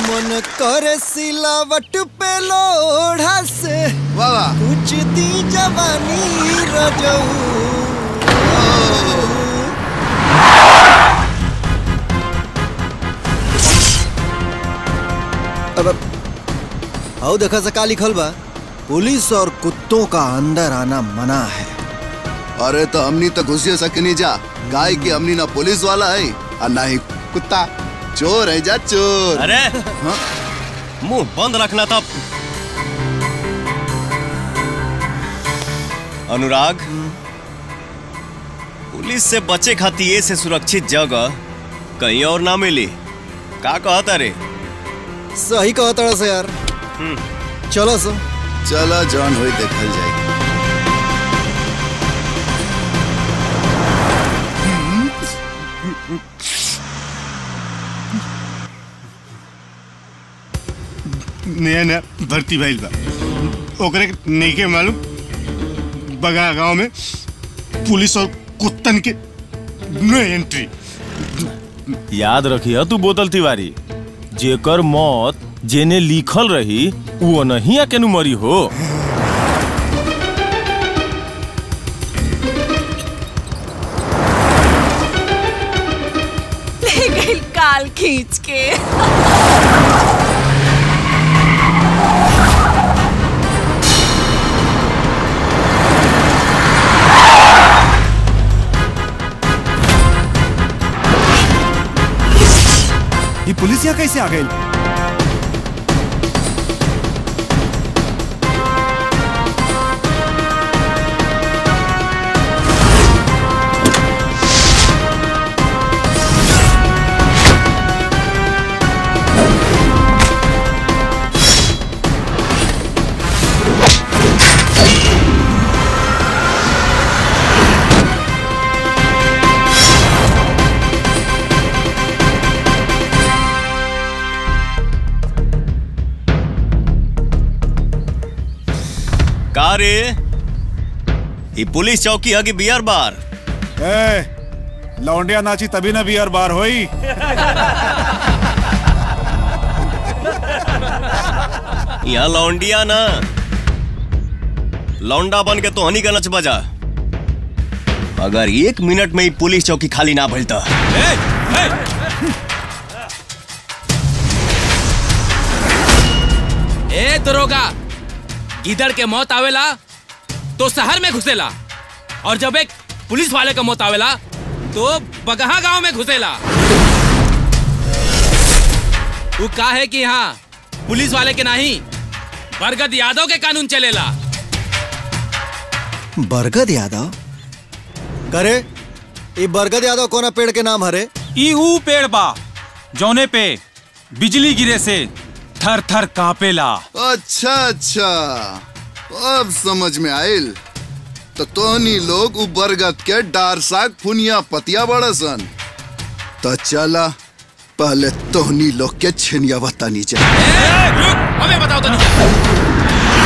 मन करे सिलावट पे लोढ़ा से वाह वाह कुछ दी जवानी रजऊ अब आओ देखा से का लिखल बा पुलिस और कुत्तों का अंदर आना मना है अरे तो हमनी तो घुसिए सकनी जा गाय की हमनी ना पुलिस वाला है और ना ही कुत्ता चोर है जा चोर अरे हाँ? मुंह बंद रखना तब अनुराग पुलिस से बचे खातिर ये से सुरक्षित जगह कहीं और ना मिली का कहता रे सही कहा तड़ा से यार चलो सो चला जॉन हुई देखल जाए नया नया भर्ती भइल बा ओकरे के नइखे मालूम बगा गांव में पुलिस और कुत्तन के नो एंट्री याद रखिए तू बोतल तिवारी जेकर मौत जेने लिखल रही वो नहीं केनु मरी हो ले गई काल खींच के ये पुलिस यहाँ कैसे आ गई का रे ये पुलिस चौकी है कि बियर बार ए, लौंडिया नाची तभी ना बियर बार होई यहाँ लौंडिया ना लौंडा बन के तो हनी का नच बजा अगर एक मिनट में ही पुलिस चौकी खाली ना भइलता ए दरोगा गिदड़ के मौत आवेला तो शहर में घुसेला और जब एक पुलिस वाले का मौत आवेला तो बगहा गांव में घुसेला वो का है कि यहाँ पुलिस वाले के नहीं बरगद यादव के कानून चलेला बरगद यादव करे ये बरगद यादव कोना पेड़ के नाम हरे ई ऊ पेड़ बा जौने पे बिजली गिरे से थर थर कांपेला अच्छा अच्छा अब समझ में आयल तो तोहनी लोग उ बरगद के डार साग फुनिया पतिया बड़सन तो चला पहले तोहनी लोग के छिनिया बतानी चाहिए हमें बताओ तो नहीं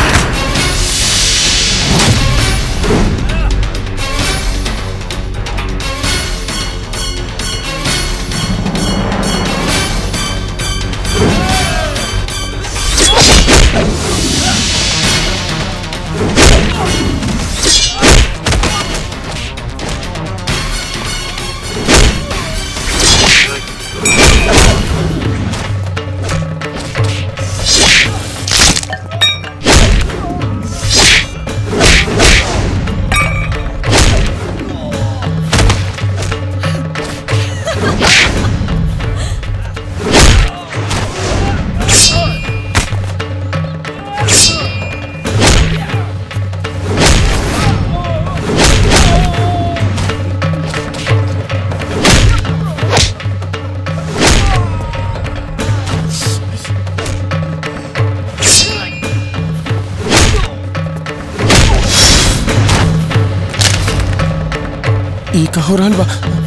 ई का हो रहल बा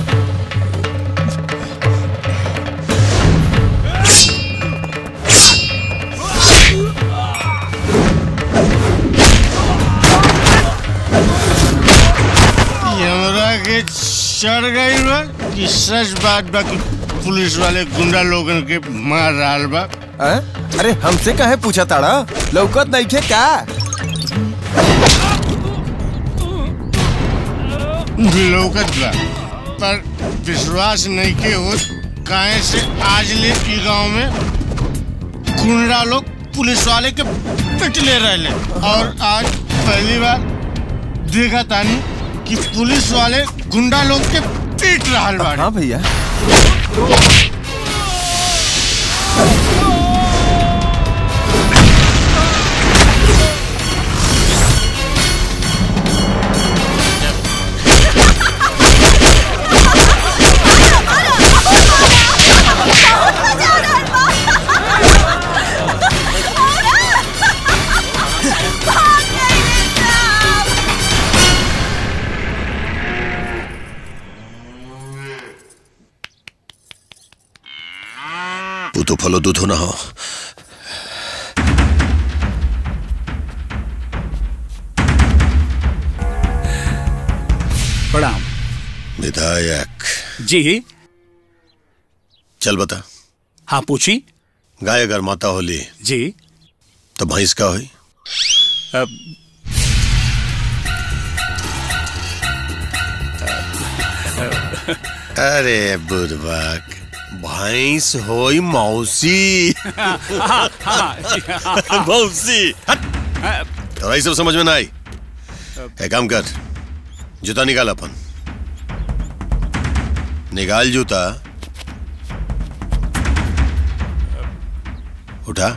हमरा के चढ़ गई बा कि सच बात बा कि पुलिस वाले गुंडा लोगन के मार रहा बा आ? अरे हमसे काहे पूछा ताड़ा लौकत नहीं खे का लौकत बा पर विश्वास नहीं के हो काहे से आज ले ई गांव में गुंडा लोग पुलिस वाले के पिटले रहले और आज पहली बार देखा तानी कि पुलिस वाले गुंडा लोग के पीट रहा बाड़े हाँ भैया পুতো ফলো দুধ না हो प्रणाम विधायक जी चल बता हाँ पूछी गाय अगर माता होली जी तो भैंस का हुई अब अरे बुरबक भैंस होई मौसी मौसी तो भाई सब समझ में ना आई एक काम कर जूता निकाल अपन निकाल जूता उठा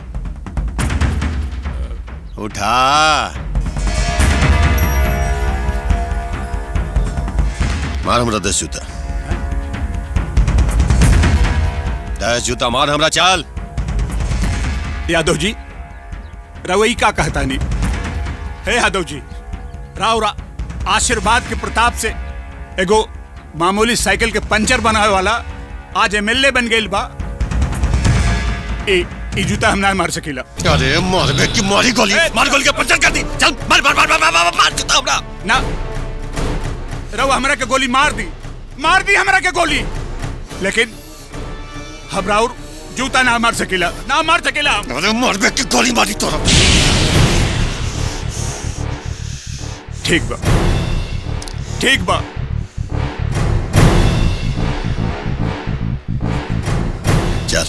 उठा मार हमरा दस जूता दस जूता मार हमरा चाल यादव जी रवई का कहता नहीं हे यादव जी राव रा आशीर्वाद के प्रताप से एगो मामूली साइकिल के पंचर बनावे वाला आज एमएलए बन गई बा ए ई जूता हम ना मार सकीला अरे मार बे की मारी गोली मार गोली के पंचर कर दी चल मार मार मार मार मार मार, मार जूता हमरा ना रव हमरा के गोली मार दी मार दी हमरा के गोली लेकिन हम राउर जूता ना मार सकीला ना मार सकीला अरे मार बे की गोली मारी तोरा ठीक बा ठीक बा चल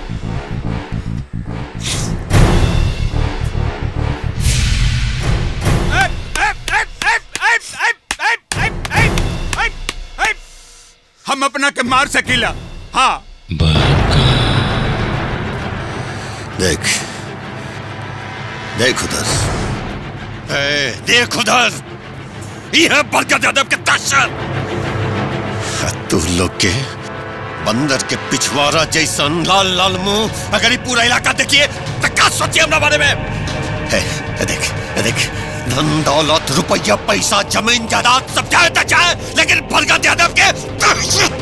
हम अपना के मार सकीला हाँ देख देख उधर ए, देख उधर यह बरकत यादव के दहशत तू लोग के बंदर के पिछवाड़ा जैसन लाल लाल मुंह अगर ये पूरा इलाका देखिए तो क्या सोचिए अपना बारे में है, है देख है देख धन दौलत रुपया पैसा जमीन जायदाद सब चाहे तो चाहे लेकिन बरकत यादव के दहशत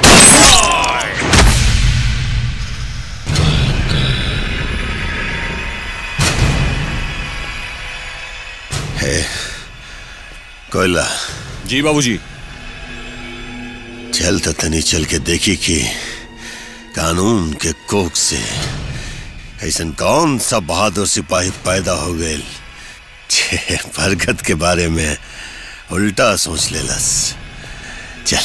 है कोयला जी बाबूजी चल तो तनी चल के देखी कि कानून के कोख से ऐसा कौन सा बहादुर सिपाही पैदा हो गए छे बरगद के बारे में उल्टा सोच लेलस चल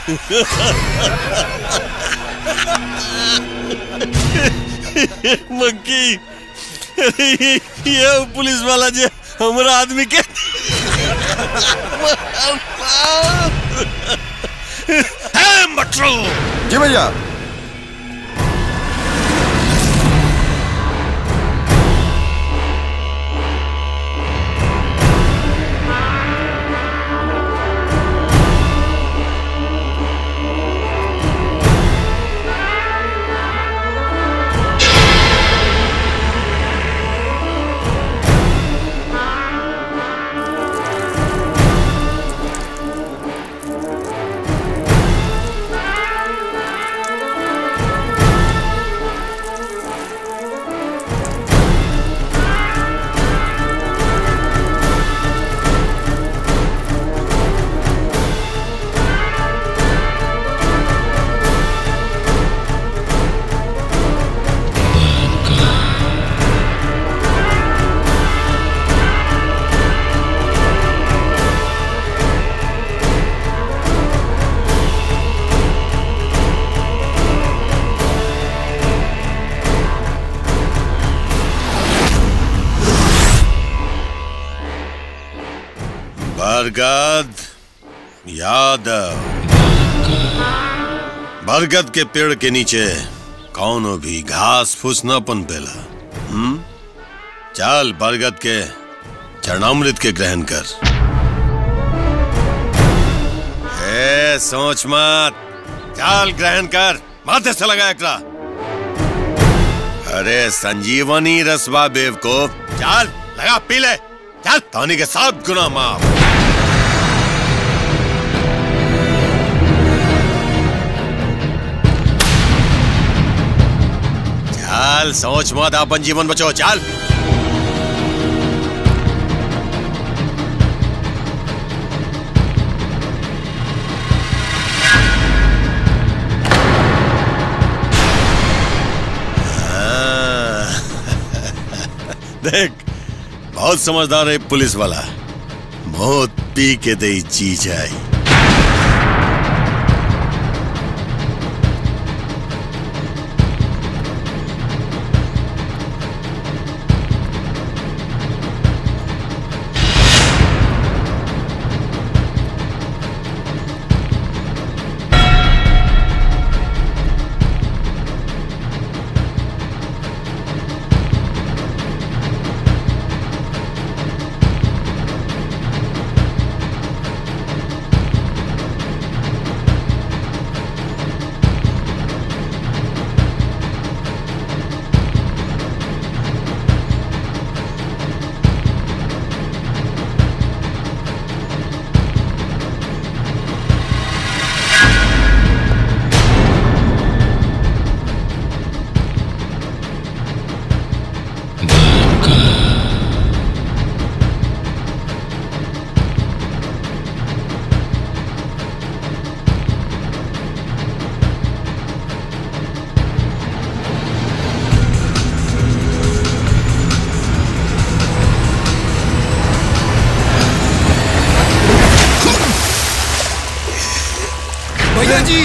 मक्की अरे ये- ये पुलिस वाला जे हमारा आदमी के है मटरू जी भैया बरगद यादव बरगद के पेड़ के नीचे कौनो भी घास फूस न पनपेला हम्म चल बरगद के चरणामृत के ग्रहण कर ए सोच मत चल ग्रहण कर माथे से लगा एकरा अरे संजीवनी रसवा बेव को चल लगा पी ले चल धोनी के साथ गुना माफ चल सोच मत अपन जीवन बचो चल हाँ। देख बहुत समझदार है पुलिस वाला मौत पी के दे जी जाए भैया जी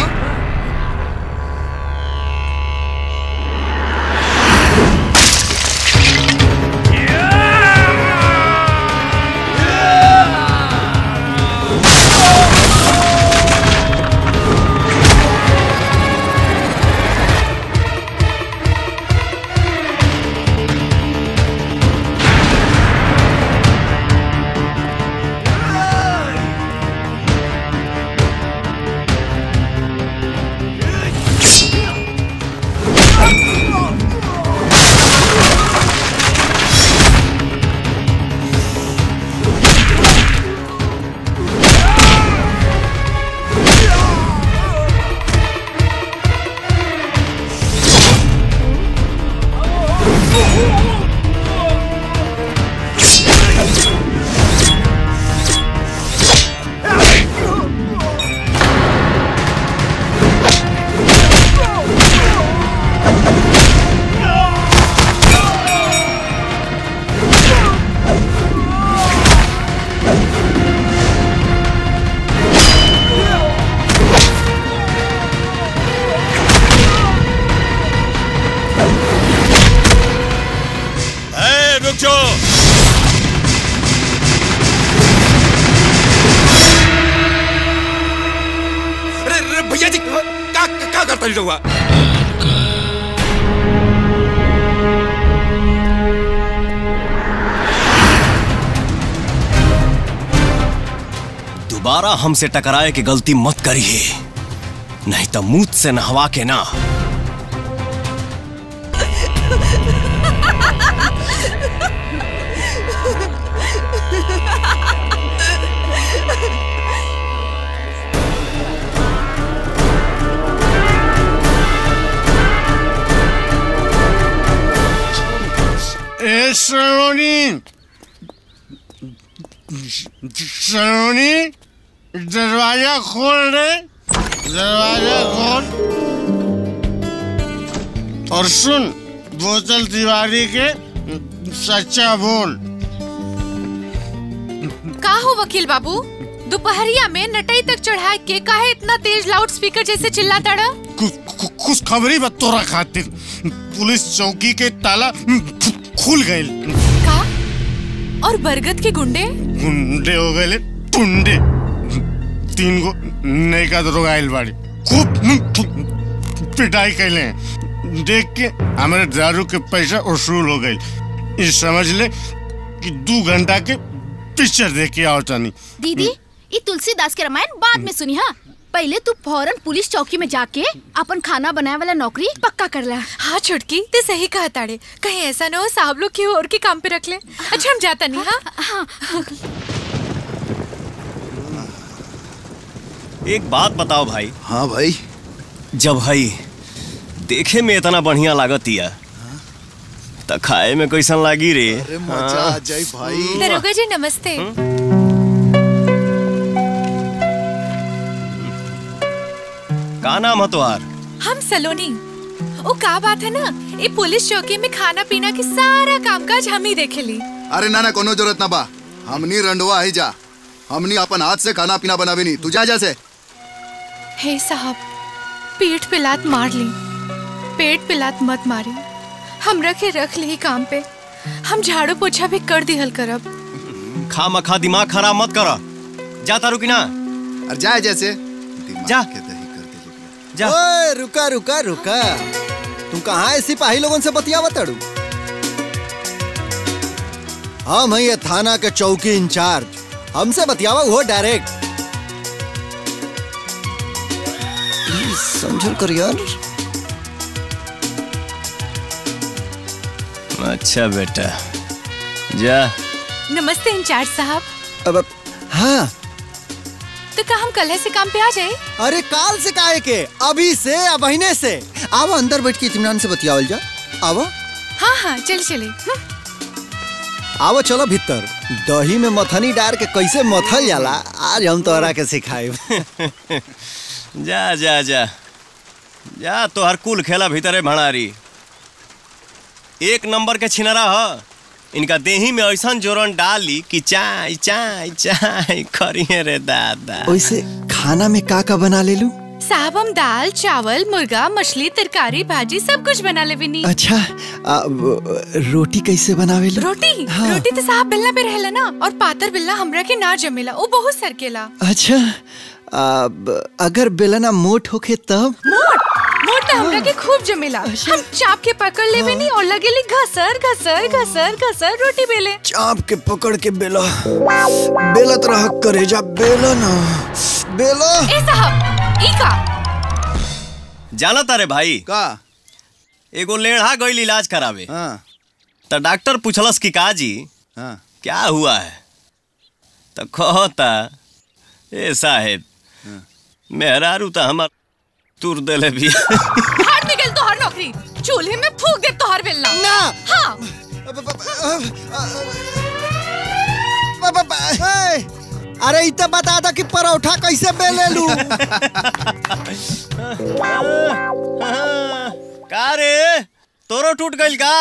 भैया जी का का करता ही रहुआ दोबारा हमसे टकराए की गलती मत करिए नहीं तो मुंह से नहवा के ना ए सलोनी सलोनी दरवाजा खोल दे दरवाजा खोल और सुन बोतल तिवारी के सच्चा बोल का हो वकील बाबू दोपहरिया में नटई तक चढ़ा के काहे इतना तेज लाउड स्पीकर जैसे चिल्लाता रहा खुश खबरी बा तोरा खातिर पुलिस चौकी के ताला खुल गए का और बरगद के गुंडे गुंडे हो गए टुंडे तीन गो नैका दरोगा आइल बाड़ी खूब पिटाई कैले देख के हमारे दारू के पैसा वसूल हो गई ये समझ ले कि दो घंटा के पिक्चर देख के आओ तनी दीदी ये तुलसीदास के रामायण बाद में सुनी हाँ पहले तू फौरन पुलिस चौकी में जाके अपन खाना बनाए वाला नौकरी पक्का कर ला हाँ छुटकी ते सही कहा ताड़े कहीं ऐसा ना हो साहब लोग क्यों और के काम पे रख ले अच्छा हम जाता नहीं हाँ हाँ एक बात बताओ भाई हाँ भाई जब भाई देखे में इतना बढ़िया लागत या त खाए में कैसन लागी रे अरे मजा आ जाए भाई दरोगा जी नमस्ते का नाम है तुम्हार हम सलोनी ओ का बात है ना ये पुलिस चौकी में खाना पीना की सारा कामकाज हम ही देखे ली अरे ना ना कोनो जरूरत ना बा हमनी रंडवा ही जा हमनी अपन हाथ से खाना पीना बनावे नहीं तू जा जैसे हे साहब पेट पे लात मार ली पेट पे लात मत मारी हम रखे रख ली काम पे हम झाड़ू पोछा भी कर दिहल करब खा मखा दिमाग खराब मत करो जाता रुकी ना अरे जाए जैसे जा जा ओए रुका रुका रुका तुम कहाँ है सिपाही लोगों से बतियावा तड़ू हम है ये थाना के चौकी इंचार्ज हमसे बतियावा वो डायरेक्ट प्लीज समझल कर यार अच्छा बेटा जा नमस्ते इंचार्ज साहब अब हाँ तो का हम कल से काम पे आ जाए अरे काल से काहे के अभी से अब महीने से आओ अंदर बैठ के इत्मीनान से बतियावल जा आओ हाँ हाँ चल चले हम्म। आओ चलो भीतर दही में मथनी डाल के कैसे मथल जाला आज हम तोहरा के सिखाए जा जा जा जा तोहर कुल खेला भीतरे भणारी एक नंबर के छिनरा ह इनका देही में ऐसा जोरन डाली कि चाय चाय चाय करिए रे दादा वैसे खाना में का का बना ले लू साहब हम दाल चावल मुर्गा मछली तरकारी भाजी सब कुछ बना ले बिनी अच्छा आ, वो, रोटी कैसे बनावे लू रोटी हाँ। रोटी तो साहब बिल्ला पे रहेला ना और पातर बिल्ला हमरा के ना जमेला वो बहुत सरकेला अच्छा आ, ब- अगर बेलना मोट होखे तब मोट मोट तो हमरा के खूब जमेला हम चाप के पकड़ ले बिनी और लगेली घसर घसर घसर घसर रोटी बेले चाप के पकड़ के बेला बेलत रह करेजा बेला ना बेला ए साहब ई का जाना तारे भाई का एगो लेढ़ा गईल इलाज करावे हाँ तो डॉक्टर पूछलस कि काजी हाँ क्या हुआ है तो कहता ए साहेब मेहरारू तो हमार तुर देले भी हाथ निकल तो हर नौकरी चूल्हे में फूक दे तो हर बेलना ना हाँ ए, अरे इत बता दो कि परोठा कैसे बेले लू का रे तोरो टूट गईल का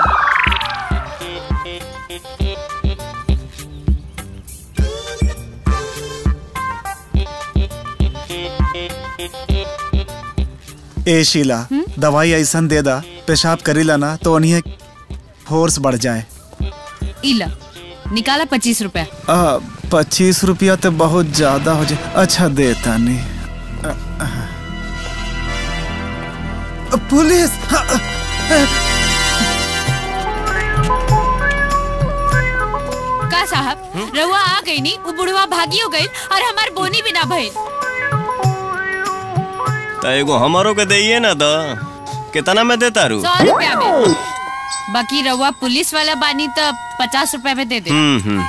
ए शीला दवाई ऐसा दे दा पेशाब करीला ना तो उन्हें फोर्स बढ़ जाए इला निकाला पच्चीस रुपया आ, पच्चीस रुपया तो बहुत ज्यादा हो जाए अच्छा देता नहीं पुलिस का साहब रहुआ आ गई नी वो बुढ़वा भागी हो गई और हमार बोनी भी ना भइल तो एगो हमारो के दइए ना द कितना में देता रू सौ रुपया में बाकी रहुआ पुलिस वाला बानी तो पचास रुपया में दे दे हम्म हम्म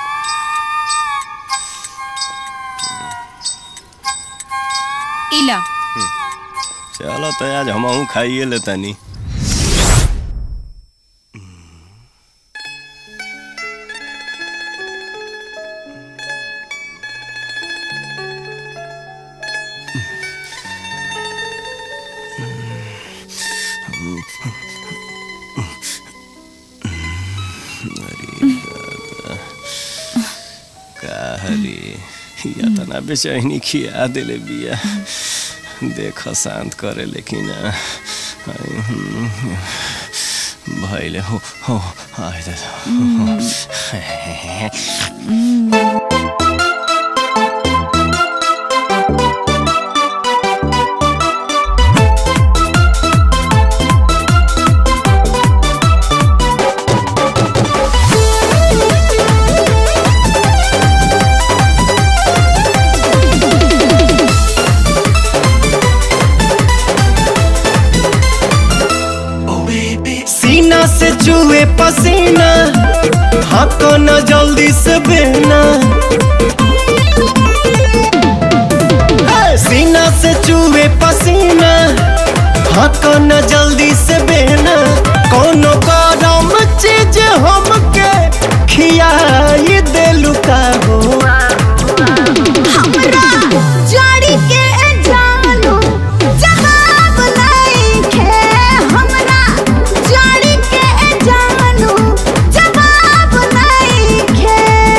इला चलो तो आज हम खाइए लेतानी कहरी या तना बेचैनी खिया दिले बिया देख शांत करे लेकिन भैले हो हो आइ दे सीना से चूहे पसीना हाको न जल्दी से बहना हे, सीना से चूहे पसीना हाको न जल्दी से बहना कोनो गरम चीज हमके खियाई देलू का हो जड़ी के जानू जवाब नइखे हमरा जड़ी के जानू जवाब नइखे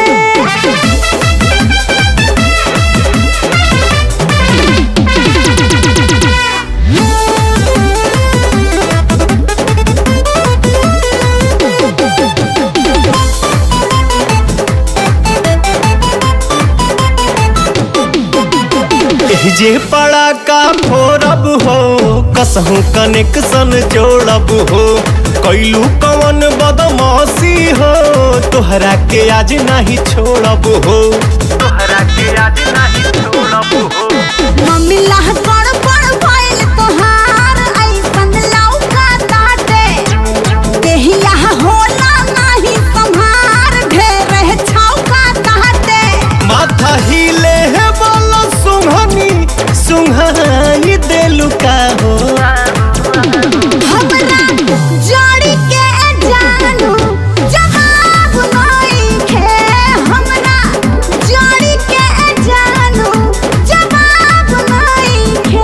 जे पड़ा का फोरब हो कसहू कनेक्शन जोड़ब हो कैलू कवन बदमाशी हो तोहरा के आज नहीं छोड़ब हो तोहरा के आज नहीं छोड़ब हो मम्मी लाह पड़ पड़ भइल तोहार ऐसन लौका ताटे देहिया होला नाही संहार ढेर छौका ताटे माथा हिले है बोलो सुंघनी सुंघाई देलू का हो हमरा जड़ी के जानू जवाब नइखे हमरा जड़ी के जानू जवाब नइखे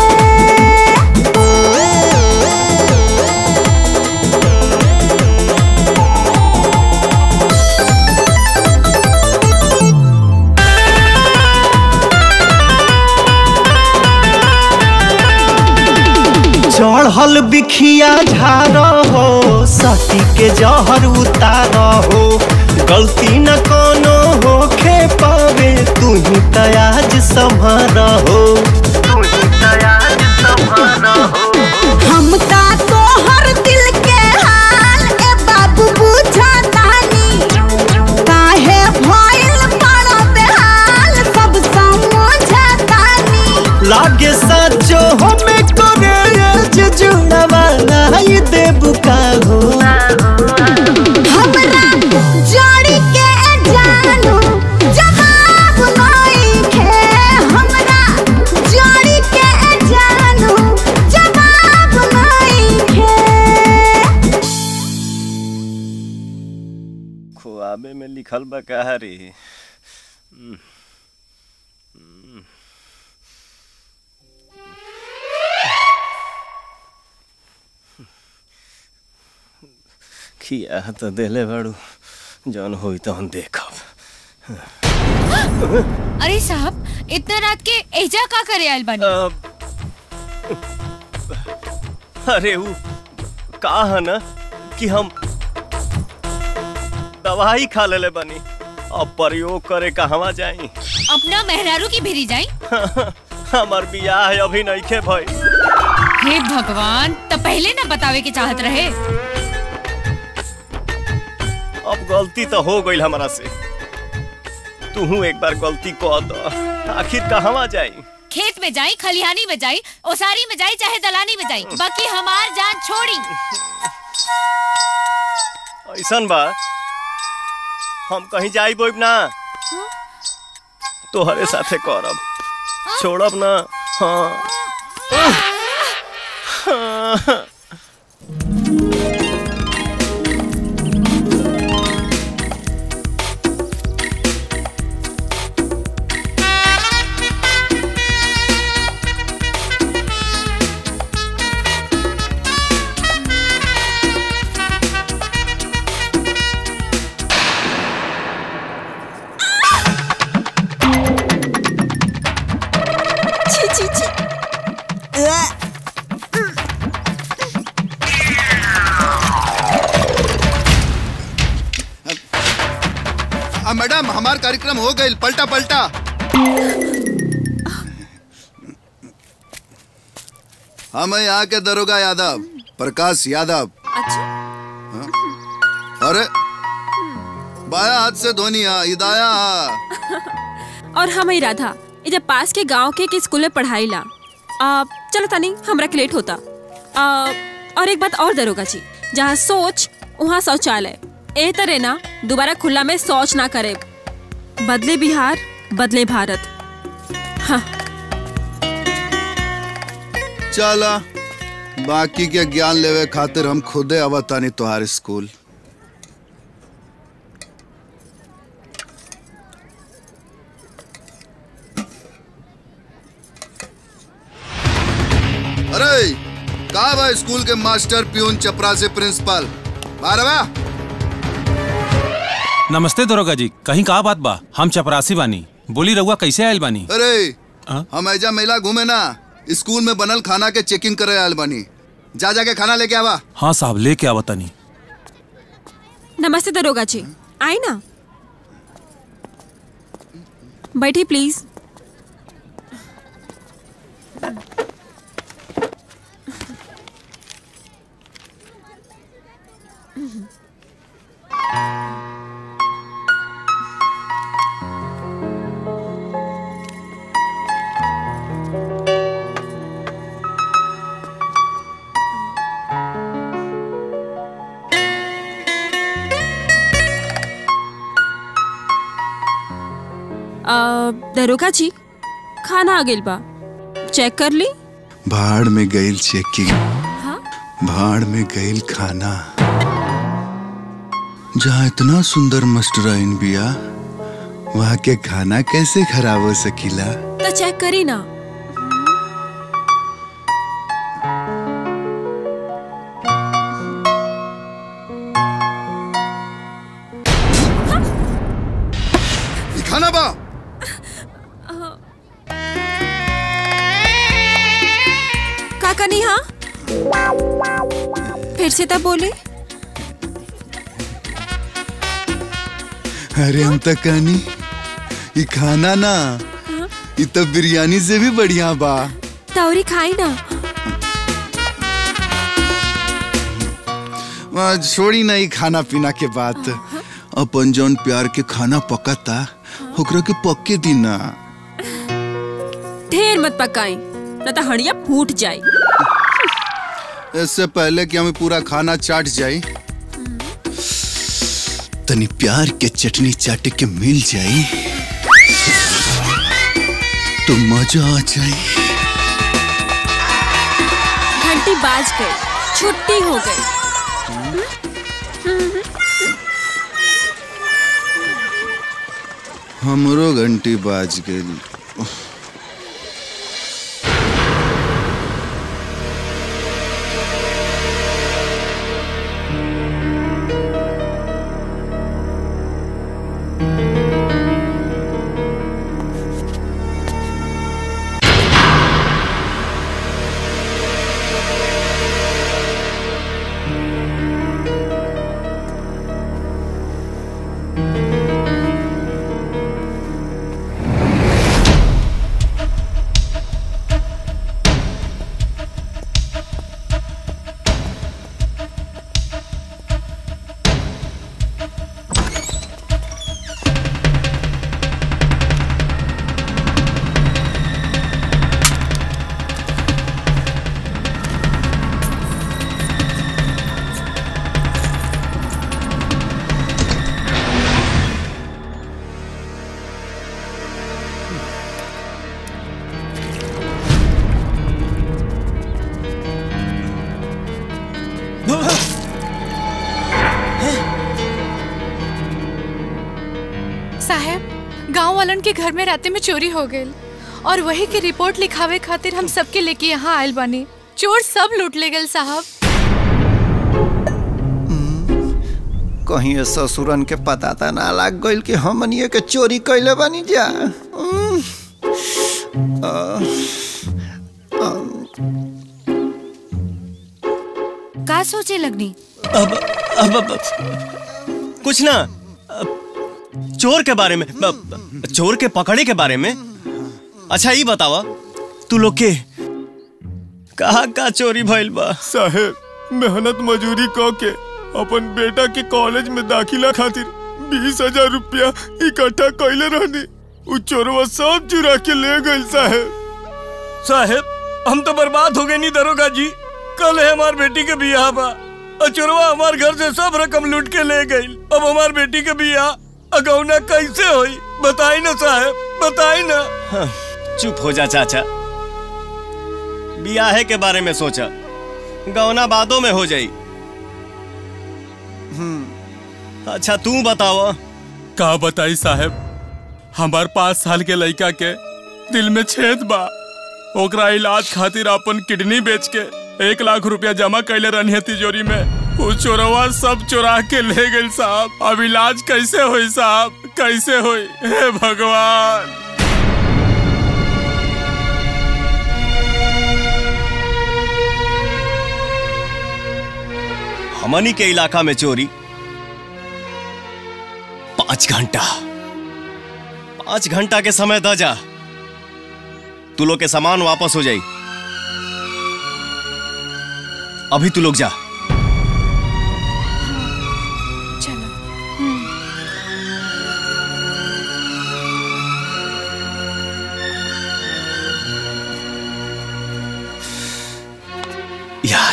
चढ़ल बिखिया झार हो सती के जहर उतार हो गलती न कोनो होखे पावे तू ही तयाज संभार हो तू ही तयाज संभार हो हम ता तोहर दिल के हाल ए बाबू बुझा तानी काहे भइल पड़ो बेहाल सब समझा तानी लागे सचो हमें करे जुड़वा नहीं देबू का हो हमरा जड़ी के जानू जवाब नइखे हमरा जड़ी के जानू जवाब नइखे खुआबे में लिखल बा कहा रे हम्म, हम्म। खिया तो देले बाड़ू जौन होई तो हम देखब अरे साहब इतना रात के एजा का करे आयल बानी अरे वो का है ना कि हम दवाई खा लेले बनी अब प्रयोग करे कहवा जाई अपना मेहरारू की भेरी जाई हमार बियाह अभी नहीं खे भाई हे भगवान तो पहले ना बतावे के चाहत रहे अब गलती तो हो गई हमारा से तू एक बार गलती कर दो आखिर कहवा जाई खेत में जाई खलिहानी में जाई ओसारी में जाई चाहे दलानी में जाई बाकी हमार जान छोड़ी ऐसन बा हम कहीं जाई बोब ना तोहरे साथे करब छोड़ब ना हाँ हाँ। छी छी छी अ, आ, मैडम हमार कार्यक्रम हो गई पलटा पलटा हम हैं यहाँ के दरोगा यादव प्रकाश यादव हाँ? अरे बाया हाथ से धोनी हा इदाया हा और हम ही राधा ये जब पास के गांव के एक स्कूल में पढ़ाई ला आ, चलो तनी हमरा के लेट होता आ, और एक बात और दरोगा जी जहाँ सोच वहाँ शौचालय ए तरह ना दोबारा खुला में शौच ना करे बदले बिहार बदले भारत हाँ चला बाकी के ज्ञान लेवे खातिर हम खुदे अवतानी तुहार स्कूल अरे कहा बा स्कूल के मास्टर प्यून चपरा से प्रिंसिपल बारवा नमस्ते दरोगा जी कहीं का बात बा हम चपरासी बानी बोली रहुआ कैसे आयल बानी अरे हम ऐजा मेला घूमे ना स्कूल में बनल खाना के चेकिंग करे आयल बानी जा जा के खाना लेके आवा हाँ साहब लेके आवा तनी नमस्ते दरोगा जी आए ना बैठी प्लीज आ, दरोगा जी खाना आ गेल बा चेक कर ली भाड़ में गईल चेकिंग भाड़ में गईल खाना जहाँ इतना सुंदर मस्टराइन बिया वहाँ के खाना कैसे खराब हो सकीला तो चेक करी ना ई खाना बा का कनी हाँ फिर से तब बोले अरे हम तक कहनी ई खाना ना ई तो बिरयानी से भी बढ़िया बा तौरी खाई ना वहाँ छोड़ी ना ई खाना पीना के बात अपन जौन प्यार के खाना पकता ओकरा के पक्के दी ना ढेर मत पकाई न तो हड़िया फूट जाई इससे पहले कि हमें पूरा खाना चाट जाए तनी प्यार के चटनी चाटे के मिल जाई तो मजा आ जाए घंटी बाज गई छुट्टी हो गई हमरो घंटी बाज गई वालन के घर में राते में चोरी हो गई और वही के रिपोर्ट लिखावे खातिर हम सबके लेके यहाँ आयल बानी चोर सब लूट ले गए साहब कहीं ये ससुरन के पता था ना लाग गइल कि हमनिए के चोरी कैले बानी जा उम, आ, आ, का सोचे लगनी अब अब, अब कुछ ना अब, चोर के बारे में अब, चोर के पकड़े के बारे में अच्छा ये बतावा तू लोग के कहा का चोरी भइल बा साहेब मेहनत मजूरी क के अपन बेटा के कॉलेज में दाखिला खातिर बीस हजार रुपया इकट्ठा कैले रहनी उ चोरवा सब चुरा के ले गइल साहेब साहेब हम तो बर्बाद हो गए नहीं दरोगा जी कल है हमार बेटी के बियाह बा और चोरवा हमार घर से सब रकम लूट के ले गई अब हमार बेटी के बियाह अगौना कैसे होई बताई ना साहेब बताई ना हाँ, चुप हो जा चाचा बियाहे के बारे में सोचा गौना बादों में हो जाई अच्छा तू बतावा का बताई साहेब हमार पाँच साल के लड़का के दिल में छेद बा ओकरा इलाज खातिर अपन किडनी बेच के एक लाख रुपया जमा कैले रहनी तिजोरी में उ चोरवा सब चोरा के ले गई साहब अब इलाज कैसे होई साहब कैसे होई हे भगवान हमनी के इलाका में चोरी पांच घंटा पांच घंटा के समय द जा तू लोग के सामान वापस हो जाई अभी तू लोग जा यार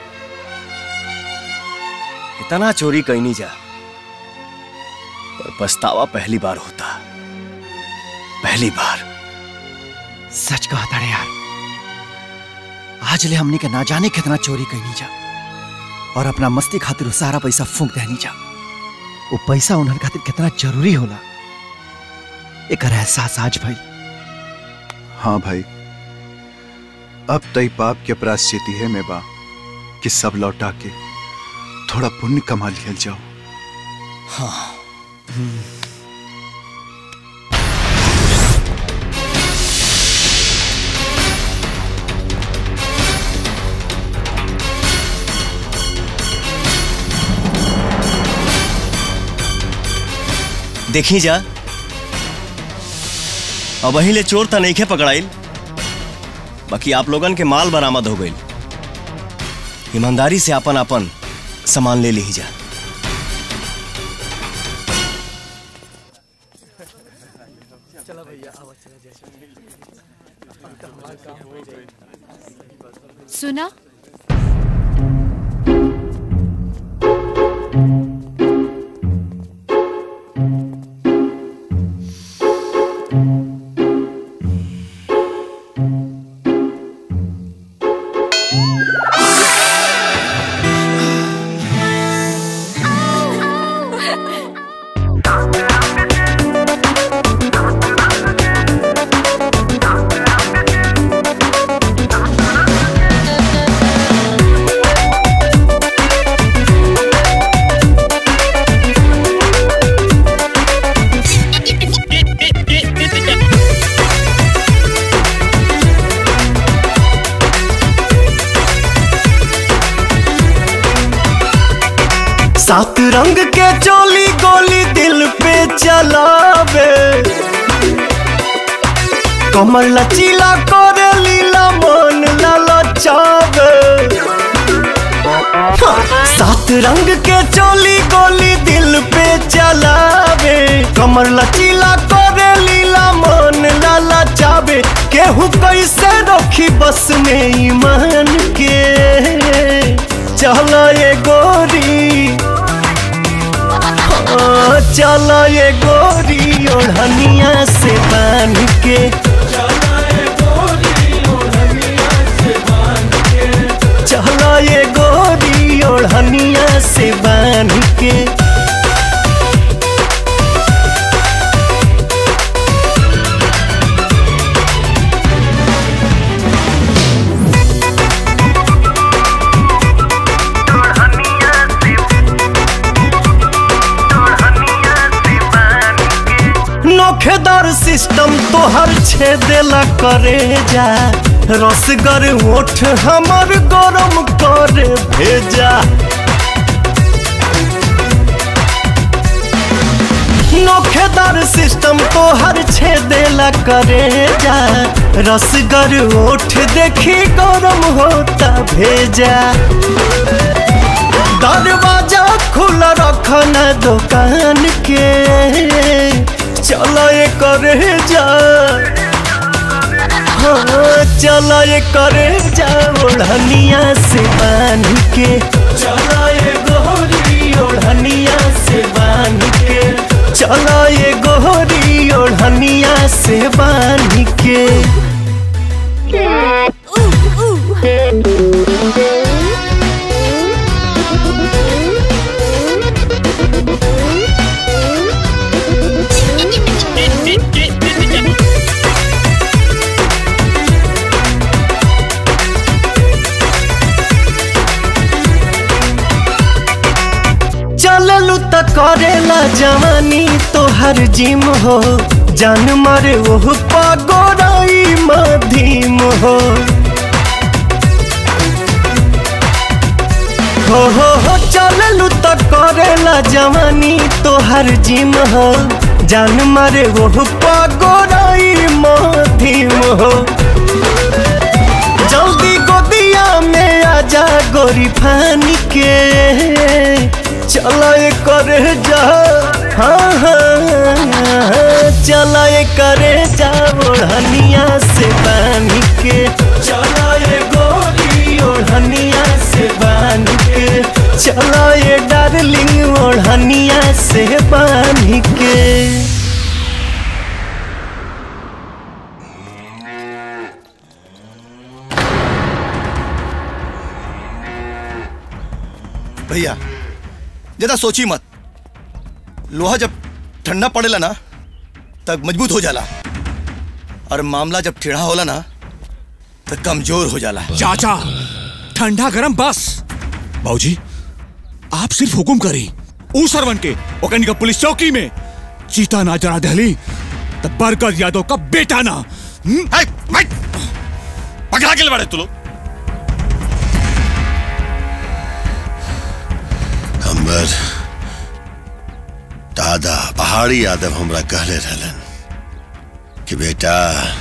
इतना चोरी कहीं नहीं जा पर पछतावा पहली बार होता पहली बार सच कहा था यार आज ले हमने के ना जाने कितना चोरी कैनी जा और अपना मस्ती खातिर उ सारा पैसा फूंक देनी जा वो पैसा उन्हन खातिर कितना जरूरी होला एक एहसास आज भाई हाँ भाई अब तई पाप के प्राश्चित है में बा कि सब लौटा के थोड़ा पुण्य कमा लिया जाओ हाँ देखी जा अब वही ले चोर तो नहीं खे पकड़ाइल बाकी आप लोगन के माल बरामद हो गई ईमानदारी से अपन अपन सामान ले ली जा सुना सात रंग के चोली गोली दिल पे चलावे कमर लचीला करे लीला मन ललचावे हाँ, सात रंग के चोली गोली दिल पे चलावे कमर लचीला करे लीला मन ललचावे केहू कैसे रखी बस में ईमान के चलो ये गोरी हाँ, चलो ये गोरी ओढ़निया से बांध के चलो ये गोरी ओढ़निया से बांध के सिस्टम तोहर छेदेला करे जा रसगर ओठ हमर गरम करे भेजा नोखेदार सिस्टम तोहर छेदेला करे जा रसगर ओठ देखी गरम होता भेजा दरवाजा खुला रखना दुकान के चलो ये करे जा हाँ चलो ये करे जा ओढ़निया से बांध के चलो ये गोरी ओढ़निया से बांध के चलो ये गोरी ओढ़निया से बांध के चललू त करेला जवानी तोहर जिम हो जान मारे ओह पगोराई मधीम हो हो हो हो चललू त करेला जवानी तोहर जिम हो जान मारे ओह पगोराई मधीम हो जल्दी गोदिया में आजा गोरी फानी के चला ये करे जा हाँ हाँ चला ये करे जा ओढ़निया से बांध के चला ये गोरी ओढ़निया से बांध के चला ये डार्लिंग ओढ़निया से बांध के भैया ज्यादा सोची मत लोहा जब ठंडा पड़ेला ना तब मजबूत हो जाला और मामला जब टेढ़ा होला ना तो कमजोर हो जाला चाचा ठंडा गरम बस बाबूजी आप सिर्फ हुकुम करी ऊ सरवन के ओकनी का पुलिस चौकी में चीता ना जरा दहली तब बरकत यादव का बेटा ना पकड़ा के बड़े तू लोग हमर दादा पहाड़ी यादव हमरा कहले रहलन कि बेटा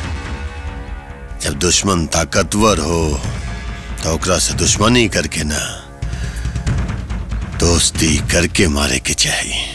जब दुश्मन ताकतवर हो तो ओकरा से दुश्मनी करके ना दोस्ती करके मारे के चाहिए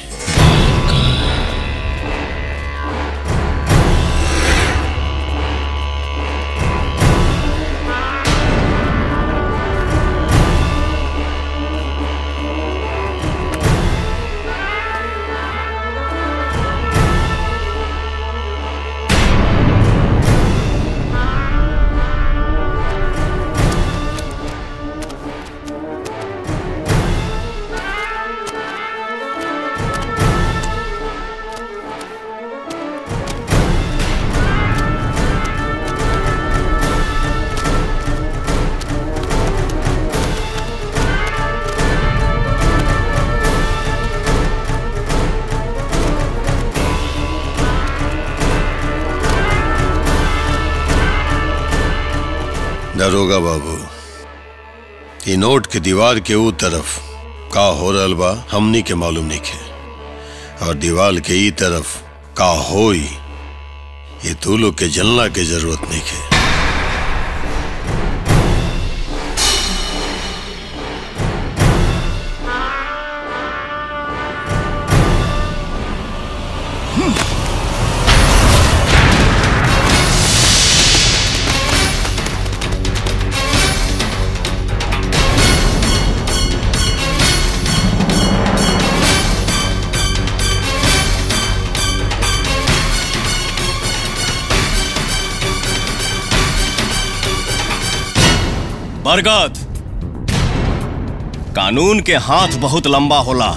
दरोगा बाबू ये नोट के दीवार के ऊ तरफ का हो रहल बा हमनी के मालूम नहीं है और दीवार के ई तरफ का होई ये तू लोग के जलना के जरूरत नहीं है बरगद कानून के हाथ बहुत लंबा होला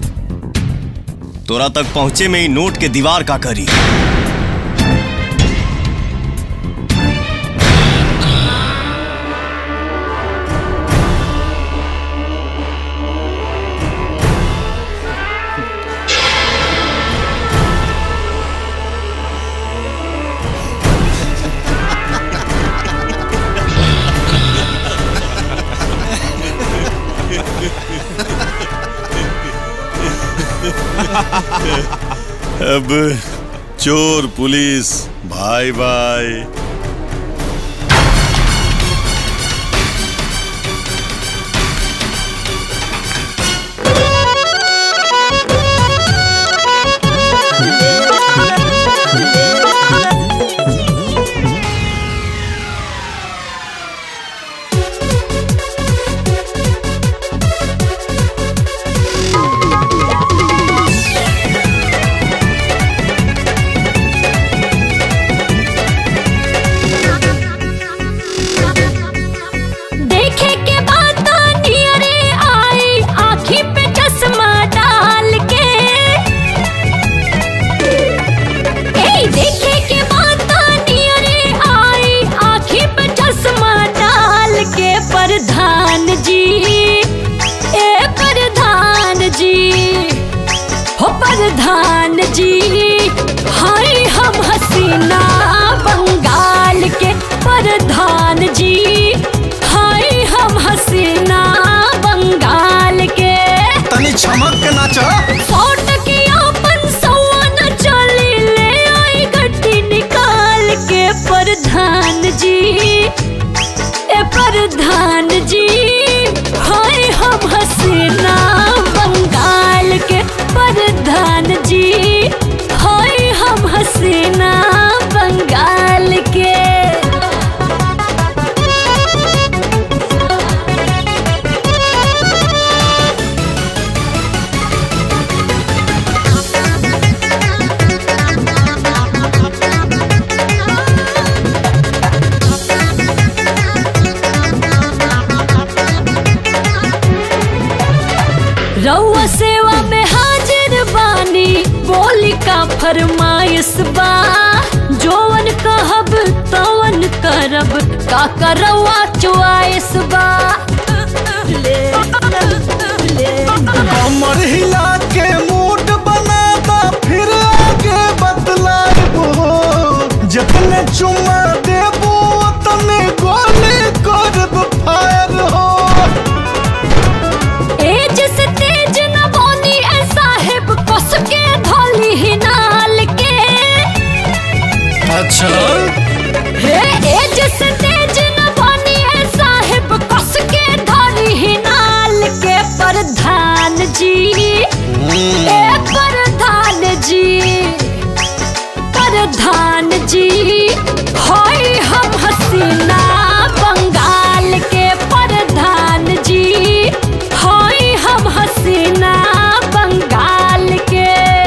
तोरा तक पहुंचे में ही नोट के दीवार का करी अब चोर पुलिस भाई भाई देखे के बाद नियरे आई आँखी पे चश्मा डाल के ए देखे के बाद नियरे आई आँखी पे चश्मा डाल के प्रधान जी ए प्रधान जी हो प्रधान जी हाय हम हसीना बंगाल के प्रधान जी हाय हम हसीना बंगाल के तनी चमक के नाचा फोट के अपन सौआ न चली ले आई गड्डी निकाल के प्रधान जी ए प्रधान जी हाय हम हसीना बंगाल के प्रधान जी हाय हम हसीना बंगाल के रउआ सेवा में हाजिर बानी बोली का फरमाइश बा जोवन कहब तवन करब का करवा चुआइस बा कमर हिला के मूड बनाता फिर आगे बतलाबो जतने चुमा देबो तने गोली करब फायर हो एज से तेज न बोनी ए साहेब कस के धोली ही नाल के अच्छा हे एज से तेज न बोनी ए साहेब कस के धोली ही नाल के प्रधान जी ए प्रधान जी प्रधान जी होय हम हसीना बंगाल के प्रधान जी होय हम हसीना बंगाल के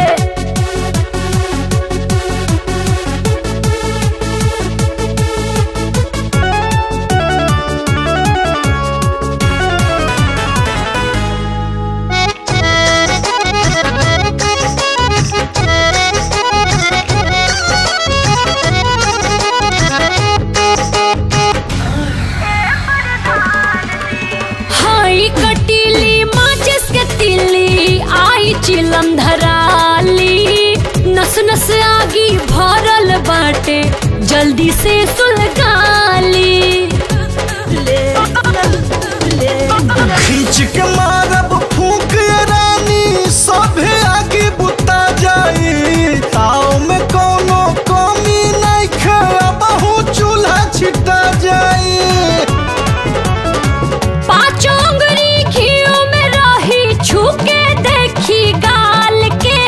हाई कटीली माचिस के तिल्ली आई चिलम धराली नस नस आगी भरल बाटे जल्दी से सुलगाली खींच के मारब फूक ये रानी सभे आगे बुता जाई ताव में कोनो कमी नहीं खा बहु चूल्हा छिटा जाई पाँचों उंगली घियो में रही छूके देखी गाल के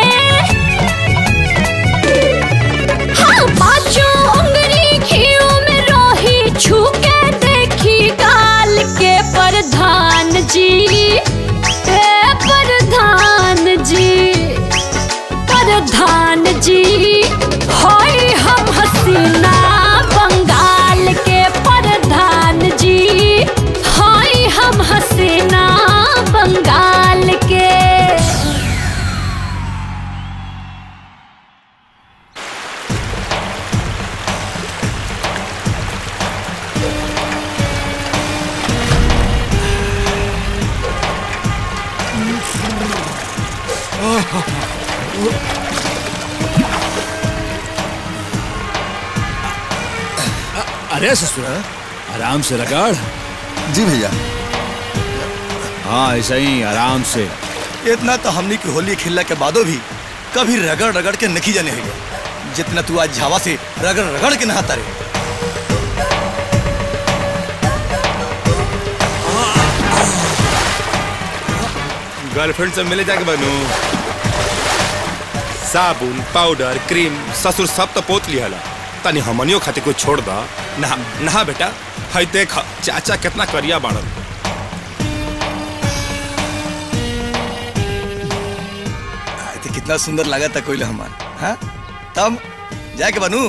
हाँ पाँचों उंगली घियो में रही छूके देखी गाल के प्रधान जी ए प्रधान जी प्रधान जी होय हम हसीना बंगाल के प्रधान जी होय हम हसीना बंगाल के अरे ससुरा आराम से रगड़ जी भैया हाँ ऐसा ही आराम से इतना तो हमनी की होली खेलने के बादो भी कभी रगड़ रगड़ के नहीं जाने है जितना तू आज झावा से रगड़ रगड़ के नहाता रे गर्लफ्रेंड से मिले जाके बनू साबुन पाउडर क्रीम ससुर सब तो पोत लिया तनी हमनियो खातिर कुछ छोड़ दा नहा नहा बेटा हई देख चाचा कितना करिया बाड़न तो कितना सुंदर लगा था कोई हमार हाँ तब जाके बनू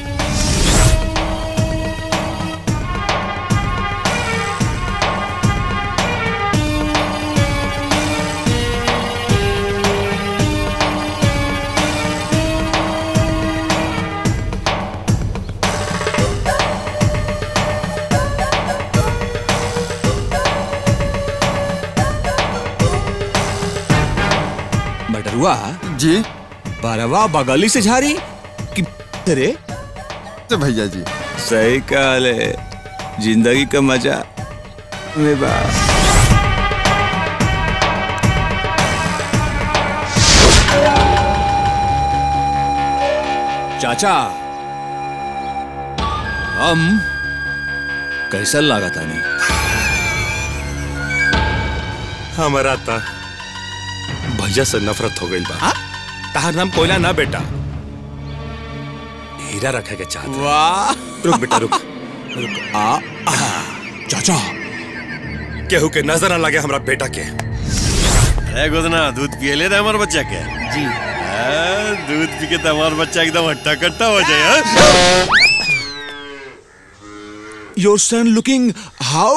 बटरुआ जी बारवा बगली से झारी कि तेरे तो भैया जी सही कहल है जिंदगी का मजा में बा चाचा हम कैसा लगा था नहीं हमारा था भैया से नफरत हो गई बा ताहर नाम कोयला ना बेटा हीरा रखे के चाहत वाह रुक बेटा रुक रुक आ, आ चाचा केहू के नजर न लगे हमरा बेटा के अरे गोदना दूध पिए ले रहे हमारे बच्चा के जी दूध पी के तो हमारा बच्चा एकदम हट्टा कट्टा हो जाए हाँ? your son looking how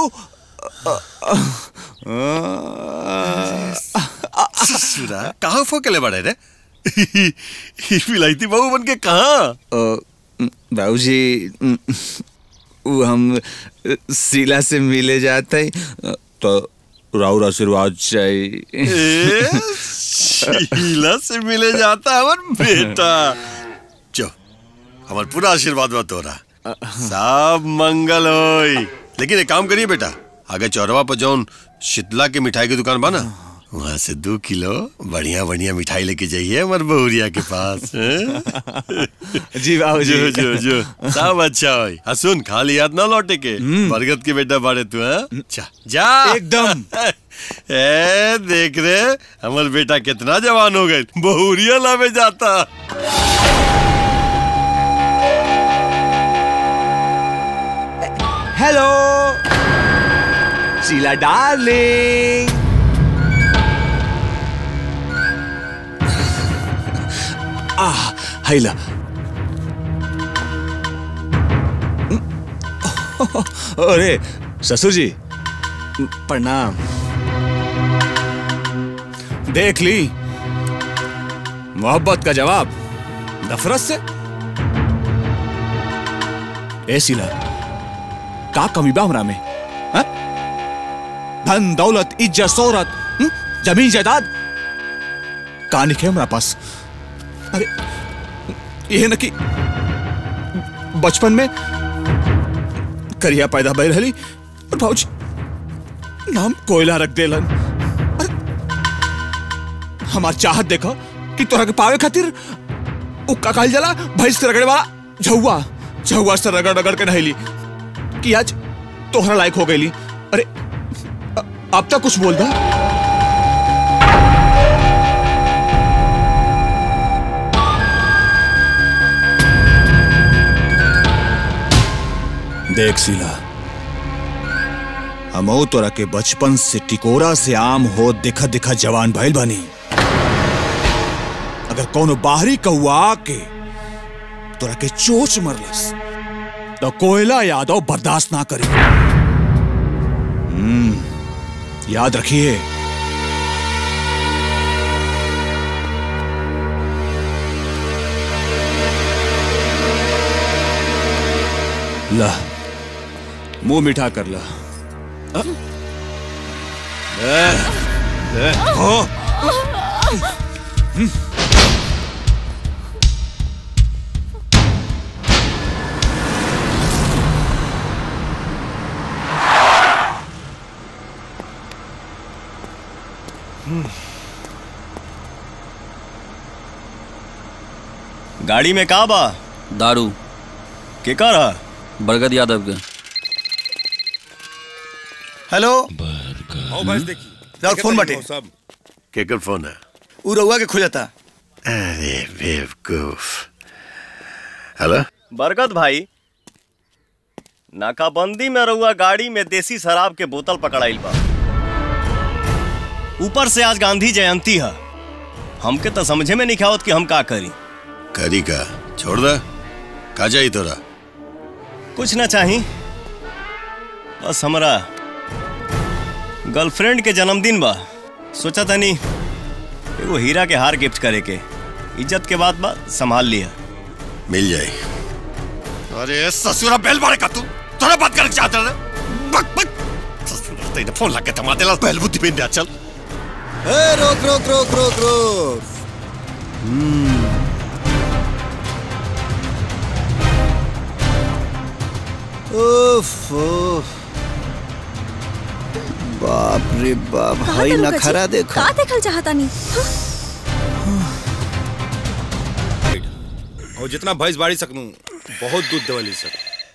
ससुरा कहाँ फोकले बड़े रे फिलाइती बहू बन के कहाँ बाबूजी वो हम शीला से मिले जाते हैं तो राउर आशीर्वाद चाहिए ए, शीला से मिले जाता है हमार बेटा चो हमार पूरा आशीर्वाद बा तोरा सब मंगल होई लेकिन एक काम करिए बेटा आगे चौरवा पर जौन शीतला के मिठाई की दुकान बा ना वहाँ से दो किलो बढ़िया बढ़िया मिठाई लेके जाइए हमारे बहुरिया के पास हैं? जी बाबूजी। जो जो जो सब अच्छा होई आ सुन खाली याद ना लौटे के बरगद के बेटा बाड़े तू हैं जा जा एकदम ए देख रे हमार बेटा कितना जवान हो गए बहुरिया लावे जाता हेलो शीला डार्लिंग आ हैला अरे ससुर जी प्रणाम देख ली मोहब्बत का जवाब नफरत से ए शीला का कमी बा हमरा में हाँ? धन दौलत इज्जत शोहरत हम्म? जमीन जायदाद का नहीं हमरा पास अरे ये न कि बचपन में करिया पैदा भय रही और भाजी नाम कोयला रख देलन अरे, हमार चाहत देखो कि तोरा के पावे खातिर उ का कहल जाला भैंस के रगड़े वाला झौआ झौआ से रगड़ रगड़ के नहली कि आज तोहरा लायक हो गईली अरे अ- अब तक कुछ बोल दा देख सीला हमो तोरा के बचपन से टिकोरा से आम हो दिखा दिखा जवान भइल बानी अगर कोनो बाहरी कौआ आके तोरा के चोच मरलस तो कोयला यादव बर्दाश्त ना करी हम्म याद रखिए ला मुंह मीठा कर ला अ? ले, ले, हो। हम्म। गाड़ी में का बा दारू के कर बरगद यादव के हेलो आओ बस देखी राउर फोन बाटे केकर फोन है उ रउआ के खोजता अरे बेवकूफ हेलो बरगद भाई नाकाबंदी में रहुआ गाड़ी में देसी शराब के बोतल पकड़ाइल बा ऊपर से आज गांधी जयंती है हमके तो समझे में नहीं आवत कि हम का करी करी का छोड़ दे का जाई तोरा कुछ ना चाही बस हमरा गर्लफ्रेंड के जन्मदिन बा सोचा तनी एगो हीरा के हार गिफ्ट करे के इज्जत के बात बा संभाल लिया मिल जाए अरे ससुरा बेल मारे का तू तोरा बात करके चाहता है बक बक ससुरा तेरे फोन लगा के थमा देला पहल बुद्धि पे दे चल ए रोक रोक रोक रोक रोक हम्म उफ उफ बाप रे बाप कहाँ हई तक ना रुका खरा जी? देखो का देखल चाहता नहीं और जितना भैंस बाड़ी सकनू बहुत दूध देवली सर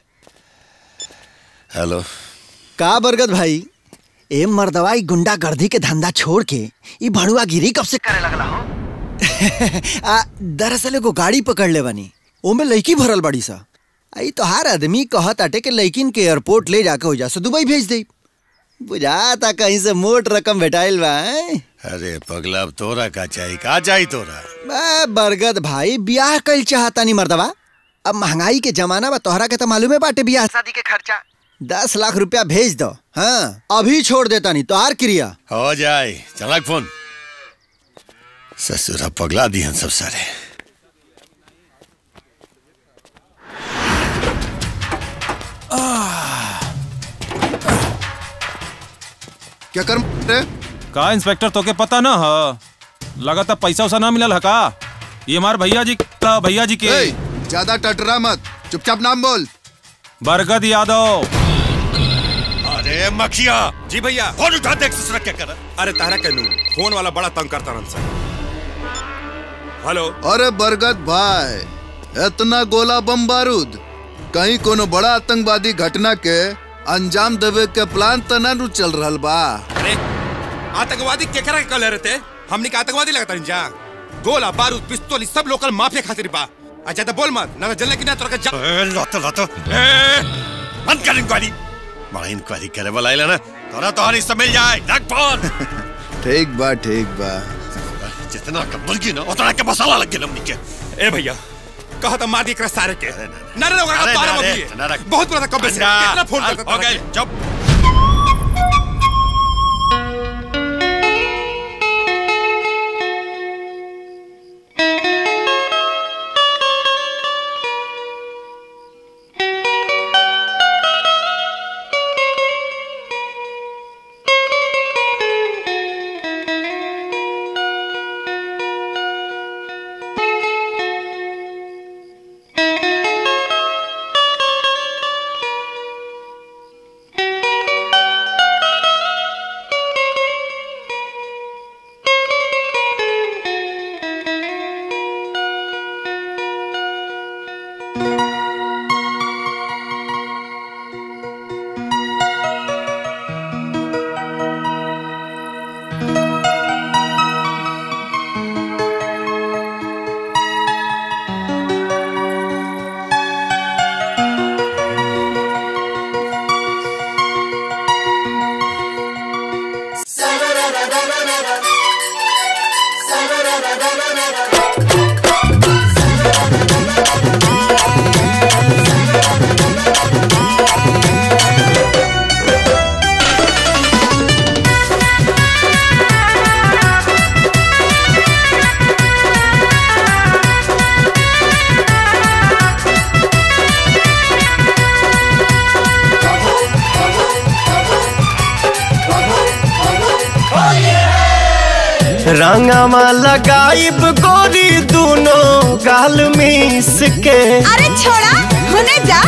हेलो का बरगद भाई ए मर्दवाई गुंडागर्दी के धंधा छोड़ के ई भड़ुआ गिरी कब से करे लगला हो आ दरअसल एगो गाड़ी पकड़ ले बनी ओमे लड़की भरल बड़ी सा आई तो हर आदमी कहत आटे के लड़किन के एयरपोर्ट ले जाके हो जा से दुबई भेज दे बुझाता कहीं से मोट रकम भेटाइल बा हैं? अरे पगला अब तोरा का चाहिए का चाहिए तोरा बा बरगद भाई ब्याह कल चाहता नहीं मर्दवा अब महंगाई के जमाना बा तोहरा के तो मालूम है बाटे ब्याह शादी के खर्चा दस लाख रुपया भेज दो हाँ अभी छोड़ देता नहीं तो आर क्रिया हो जाए चला फोन ससुरा पगला दिहन सब सारे क्या कर रे का इंस्पेक्टर तोके पता ना ह लगाता पैसा उसा ना मिलल है का ये हमार भैया जी का भैया जी के ए, ज्यादा टटरा मत चुपचाप नाम बोल बरगद यादव अरे मखिया जी भैया फोन उठा देख ससुरा क्या कर अरे तारा कहनू फोन वाला बड़ा तंग करता रन सर हेलो अरे बरगद भाई इतना गोला बम बारूद कहीं कोनो बड़ा आतंकवादी घटना के अंजाम देवे के प्लान त ना नु चल रहल बा अरे आतंकवादी केकरा के कहले रहते हमनी के आतंकवादी लगता नहीं जा गोला बारूद पिस्तौल ई सब लोकल माफिया खातिर बा अच्छा तो बोल मत ना तो जल्दी की ना तोरा के जा ए, लातो लातो ए, बंद कर इंक्वायरी बड़ा इंक्वायरी करे वाला आइला ना तोरा तो हरी सब मिल जाए रख फोन ठीक बा ठीक बा जितना का मुर्गी ना उतना के मसाला लग गेल हमनी के ए भैया कहा तो मार दी एकरा सारे के ना रे ओकरा अरे, तोरा ना रे, मत ना रख। बहुत बड़ा कब्बे से अंडा, कितना फोन अंडा, करता हो गए, चुप रंगवा लगाइब गोरी दोनों गाल मिस के अरे छोड़ा होने जा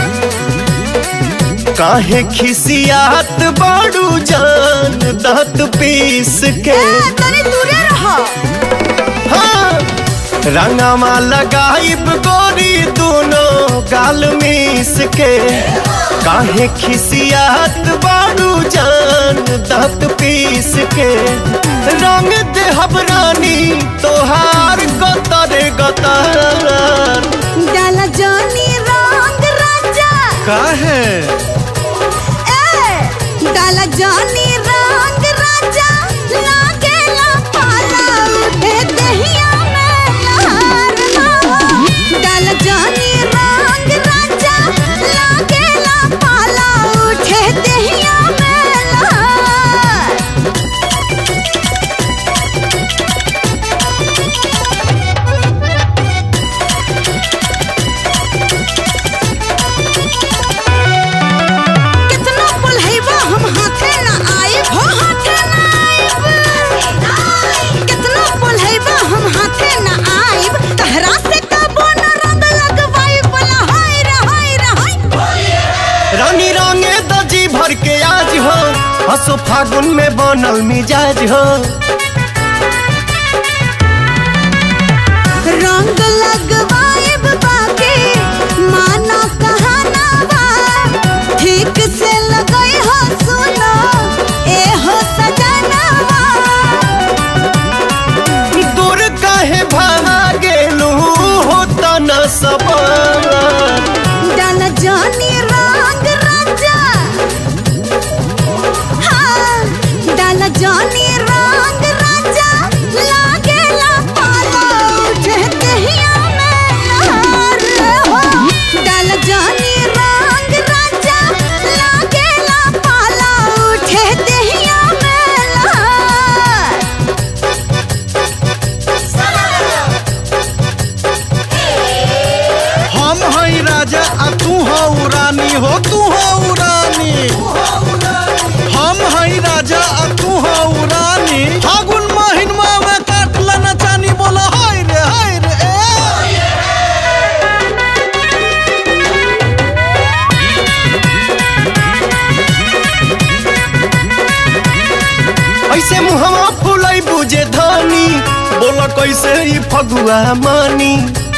काहे खिसियात बाड़ू जान दांत पीस के तनी दूरे रहो हाँ रंगवा लगाइब गोरी दोनों गाल मिस के काहे खिसियात बारू जान दांत पीस के रंग देहब रानी तोहार गतर गतर डाला जानी रंग राजा काहे ए डाला जानी रंग राजा लागेला पाला उठे दहिया में लहर ना डाला जानी रंग राजा लागेला पाला उठे दहिया में लहर कितना पुलहैबा हम हाथे ना आए हो हाथे ना आइब कितना पुलहैबा हम हाथे ना आइब तहरा से कबो न रंग लगवाई बोला हाय रे हाय रे हाय रानी रंगे दजी भर के आज हो हसो फागुन में बनल मिजाज हो रंग लगवाइब बाकी माना कहाना बा ठीक से लगई हो सुनो ए हो सजनवा दूर काहे भागेलू हो तना सबर डाल जानी रंग राजा हाँ डाल जानी रंग राजा लागेला पाला उठे दहिया में लहर हो डाल जानी रंग राजा लागेला पाला उठे दहिया में लहर हम हई राजा आ तू हो रानी हो तू हो रानी हम हई राजा आ तू हो रानी फागुन महिनमा में काटला न चानी बोला हाय रे हाय रे ए। ऐसे मुहवा फुलाई बुझे धानी बोला कैसे ई फगुआ मानी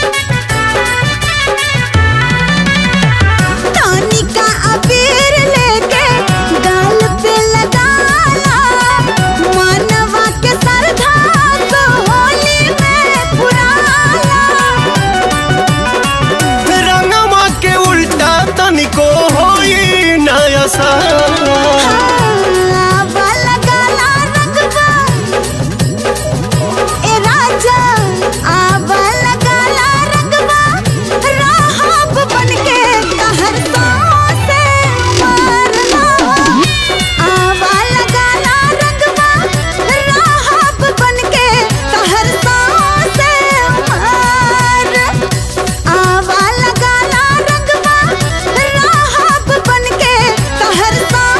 तानी का अबीर लेके गाल पे लगाला मानवा के सरधा को होली में पुराला रंगवा के उल्टा तनिको होई नया सा आवा लगाला रंगवा ए राजा आवा लगाला रंगवा राहब बनके कहर से मारना आवा लगाला रंगवा राहब बनके कहर से मार आवा लगाला रंगवा राहब बनके कहर से मार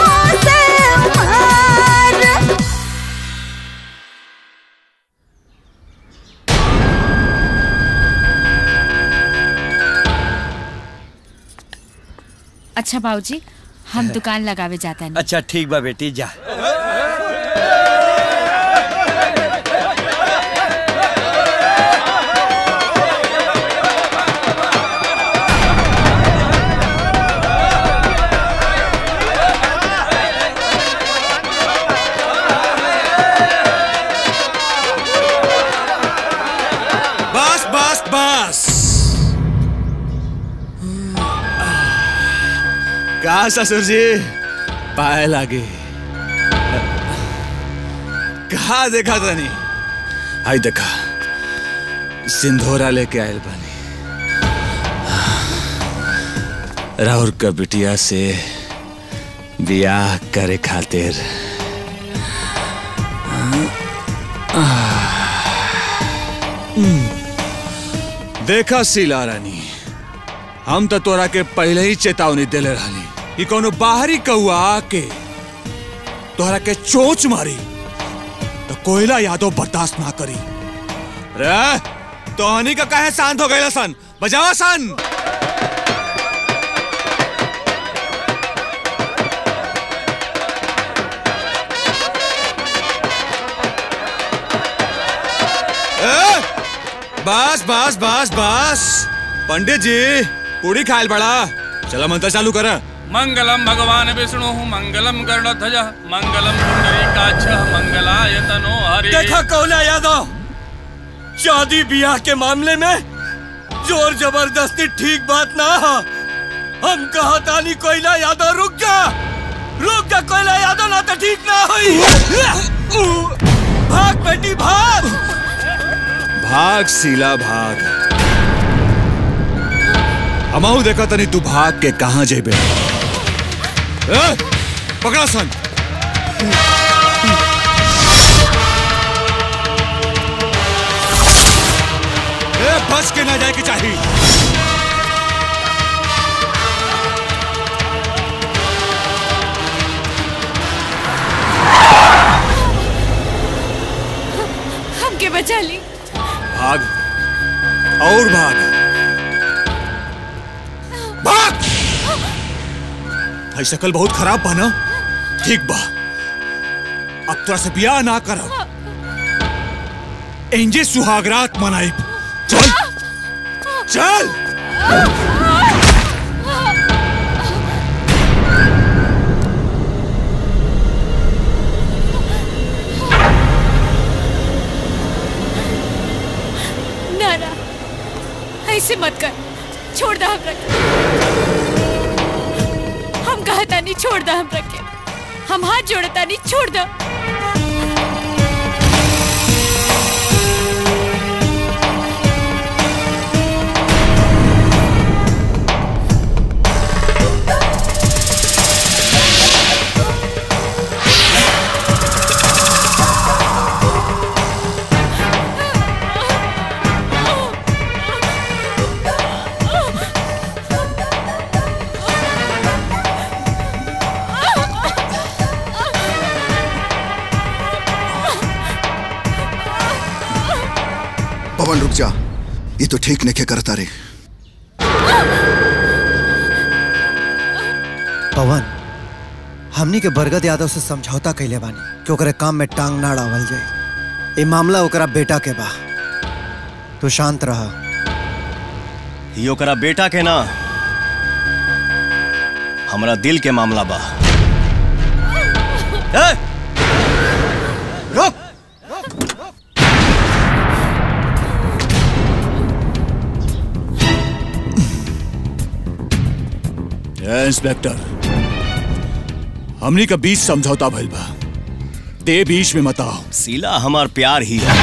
अच्छा बाबूजी हम दुकान लगावे जाता नहीं अच्छा ठीक बा बेटी जा बस बस बस का ससुर जी पाए लागे कहा देखा तनी आई देखा सिंधोरा लेके आयल बानी राहुल का बिटिया से बियाह करे खातिर देखा सीला रानी हम तो तोरा के पहले ही चेतावनी देले रहनी कि कोनो बाहरी कौआ आके तोहरा के चोच मारी तो कोयला यादव बर्दाश्त ना करी रे तोहनी का काहे शांत हो गए सन बजावा सन बस बस बस बस पंडित जी पूरी खायल बड़ा चला मंत्र चालू करा मंगलम भगवान विष्णु मंगलम गरुड़ध्वज मंगलम पुंडरीकाक्ष मंगलाय तनो हरि देखा कौला यादव शादी ब्याह के मामले में जोर जबरदस्ती ठीक बात ना है हम कहा तानी कोयला यादव रुक जा रुक जा कोयला यादव ना तो ठीक ना हुई भाग बेटी भाग भाग सीला भाग अमाऊ देखा तनी तू भाग के कहाँ जेबे ए, पकड़ा सन ए, बच के ना जाए के चाहिए हमके बचा ली भाग और भाग भाग भाई शकल बहुत खराब बा ना ठीक बा अब तोरा से बियाह ना करब एंजे सुहागरात मनाई चल चल ना ना ऐसे मत कर छोड़ दो हम रखे हम कहता नहीं छोड़ दो हम रखे हम हाथ जोड़ता नहीं छोड़ दो पवन रुक जा ये तो ठीक नहीं करता रे पवन हमनी के बरगद यादव से समझौता कैले बानी कि ओकरे काम में टांग ना अड़ावल जाए ये मामला ओकरा बेटा के बा तू शांत रहा ई ओकरा बेटा के ना हमरा दिल के मामला बा ए! रुक ए, इंस्पेक्टर हमनी का बीच समझौता भइल बा ते बीच में मत आओ सीला हमार प्यार ही है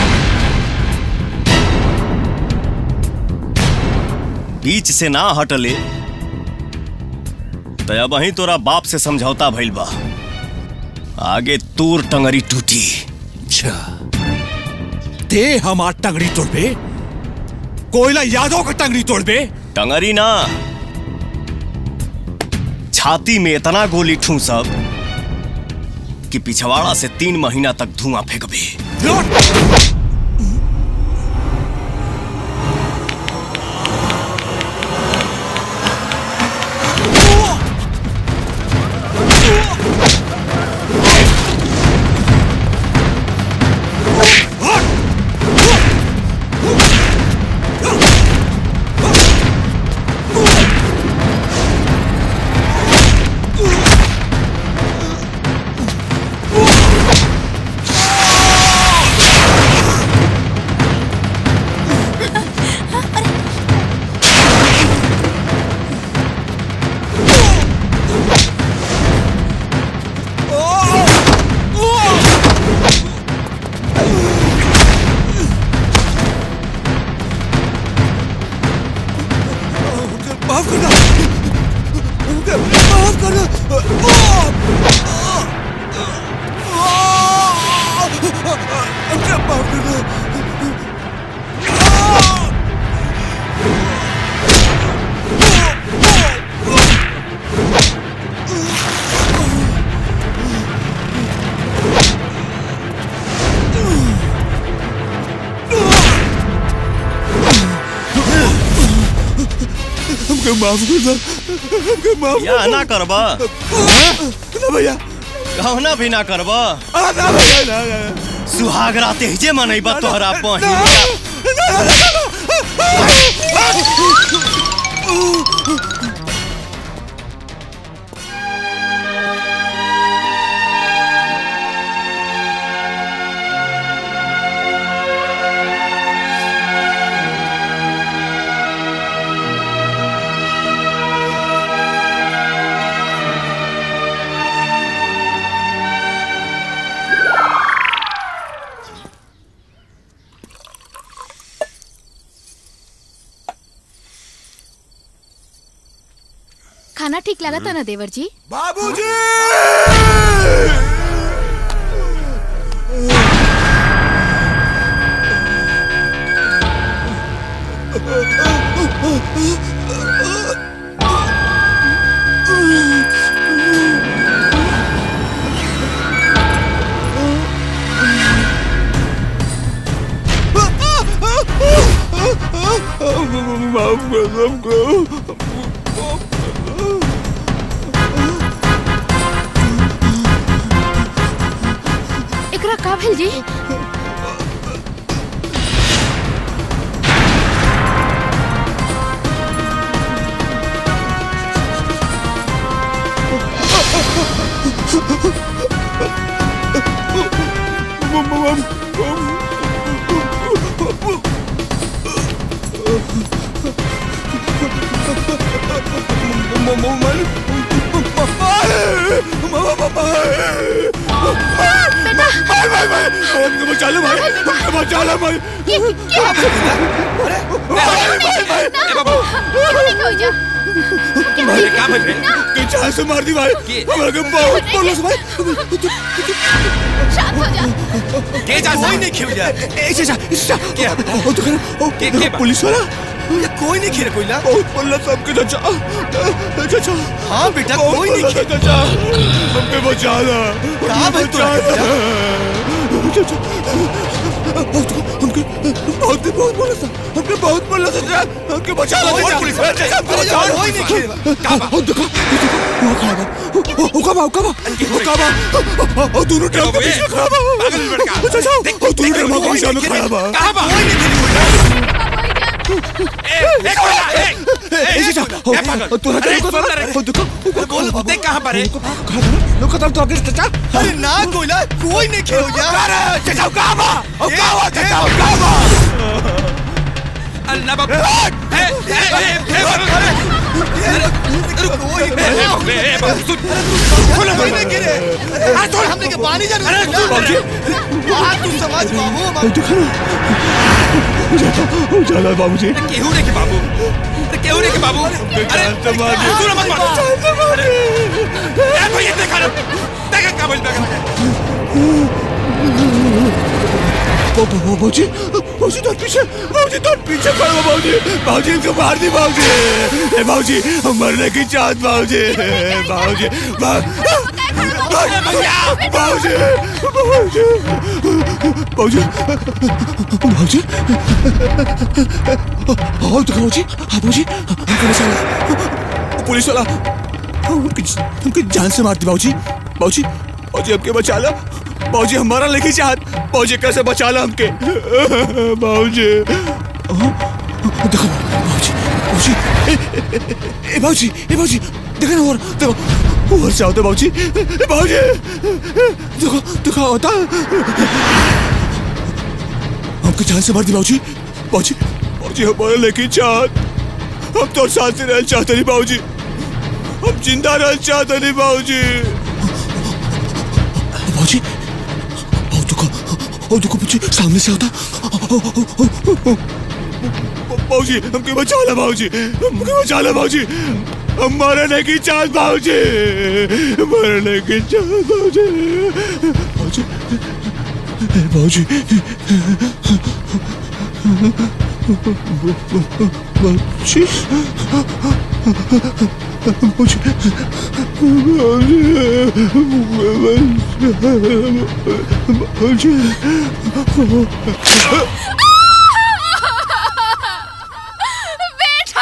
बीच से ना हटले तो अब वहीं तोरा बाप से समझौता भइल बा आगे तूर टंगरी टूटी अच्छा ते हमार टंगड़ी तोड़बे कोयला यादव का टंगड़ी तोड़बे टंगरी ना छाती में इतना गोली ठूसब कि पिछवाड़ा से तीन महीना तक धुआं फेंकबे माफ करना माफ करना माफ करना हमको माफ करना हमको माफ या ना करबा ना भैया कहना भी ना करबा आ, ना भैया ना ना सुहाग राते ही जे मनैबा तोहरा पहिया खाना ठीक लगा था ना देवर जी बाबूजी माफ कर सबको एकरा का भेल जी बचा लो भाई बचा लो भाई अरे क्या बन रहे तू चाल से मार दी भाई हमारे को बहुत बोलो से भाई शांत हो जा के जा कोई नहीं खेल जा ए चाचा चाचा क्या ओ तो कर ओ के के पुलिस वाला ये कोई नहीं खेल कोई ना बहुत बोलना सबके चाचा चाचा हाँ बेटा बहुत कोई नहीं बोलना खेल चाचा हमके बचा ला कहाँ भाई तू चाचा हमके बहुत बहुत बोला था हमके बहुत बोला था चाचा हमके बचा ला और चाचा पुलिस वाला चाचा, हमके अरे बचा ला कोई नहीं खेल कहाँ ओ देखो देखो वो खड़ा है ओ कहाँ ओ कहाँ ओ कहाँ ओ दोनों ट्रक के बीच में खड़ा है पागल लड़का चाचा ओ दोनों ट्रक के बीच में खड़ा है कहाँ बा कोई नहीं खेली एक मिनट एक ए चाचा क्या पागल? ओ तोरा अरे, क्या सुन रहे। ओ देखो बोल देख कहाँ पर है लोग कदम तो आगे चाचा अरे ना कोई ना कोई नहीं खेल जा अरे चाचा कहाँ बा ओ कहाँ बा चाचा ओ कहाँ बा अल्लाह बाबू ए ए ए ए बाबू सुन कोई नहीं गिरे अरे छोड़ हमने के पानी जा अरे बाबूजी हां तू समझ बाबू ओ देखो ओ चला बाबूजी केहू रे के बाबू अरे केहू रे के बाबू अरे तो मार दे। तू ना मत मार अरे ए भैया देखा ना देखा का बोल देखा बाबूजी बाबूजी तो पीछे बाबूजी तो पीछे खड़ो बाबूजी बाबूजी इनको मार दी बाबूजी ए बाबूजी हम मरने की चाहत बाबूजी बाबूजी बाबूजी बाबूजी बाबूजी बाबूजी आओ तो बाबूजी हाँ बाबूजी हमको बचा ला पुलिस वाला हमके हमके जान से मार दी बाबूजी बाबूजी बाबूजी हमके बचा ला बाबूजी हमारा लेके चाहत बाबूजी कैसे बचा ला हमके बाबूजी देखो बाबूजी बाबूजी ए, ए, ए, ए बाबूजी ए बाबूजी देखो ना और देखो और से होता बाबूजी ए बाबूजी देखो देखो होता हमके जान से मार दी बाबूजी बाबूजी बाबूजी हमारा लेके चाहत हम तो साथ रह चाहते नहीं बाबूजी हम जिंदा रह चाहते नहीं बाबूजी बाबूजी ओ देखो ओ देखो पीछे सामने से आता बाबूजी हमके बचा ला बाबूजी हमके बचा ला बाबूजी हम मरने की चाहत बाबूजी मरने की चाहत बाबूजी बाबूजी बाबूजी बाबूजी बाबूजी बाबूजी बेटा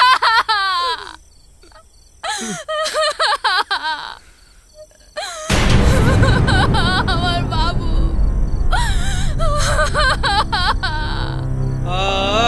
हमार बाबू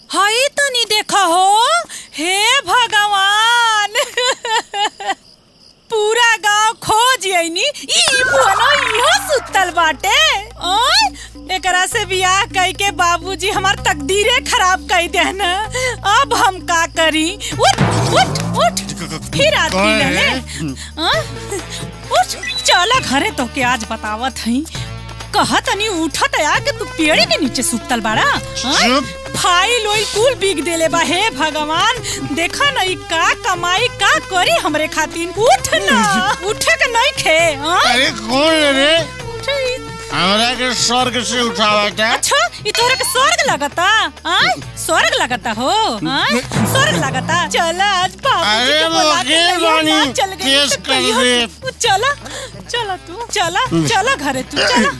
हाई तनी देखा हो हे भगवान पूरा गांव खोज आईनी ई बुनो इहो सुतल बाटे ओय एकरा से बियाह कई के बाबूजी हमार तकदीरे खराब कई देन अब हम का करी उठ उठ उठ फिर आदमी ले ले हाँ? उठ चला घरे तो के आज बतावत हई कहत तनी उठत या कि तू पेड़ी के नीचे सुतल बाड़ा हाँ? फाइल ओइल कुल बिक देले बा हे भगवान देखा न ई का कमाई का करी हमरे खातिर उठ ना उठे के नहीं खे हाँ? अरे कौन है रे उठ, हमरा के स्वर्ग से उठावा था अच्छा ई तोरा के स्वर्ग लगता हाँ? स्वर्ग लगता हो हाँ? स्वर्ग लगता चल आज बाबू अरे के बुला के वकील कहियो ना बानी, चल गई केस तो कर कहियो दे। तू चला चला तू चला चला घरे तू चला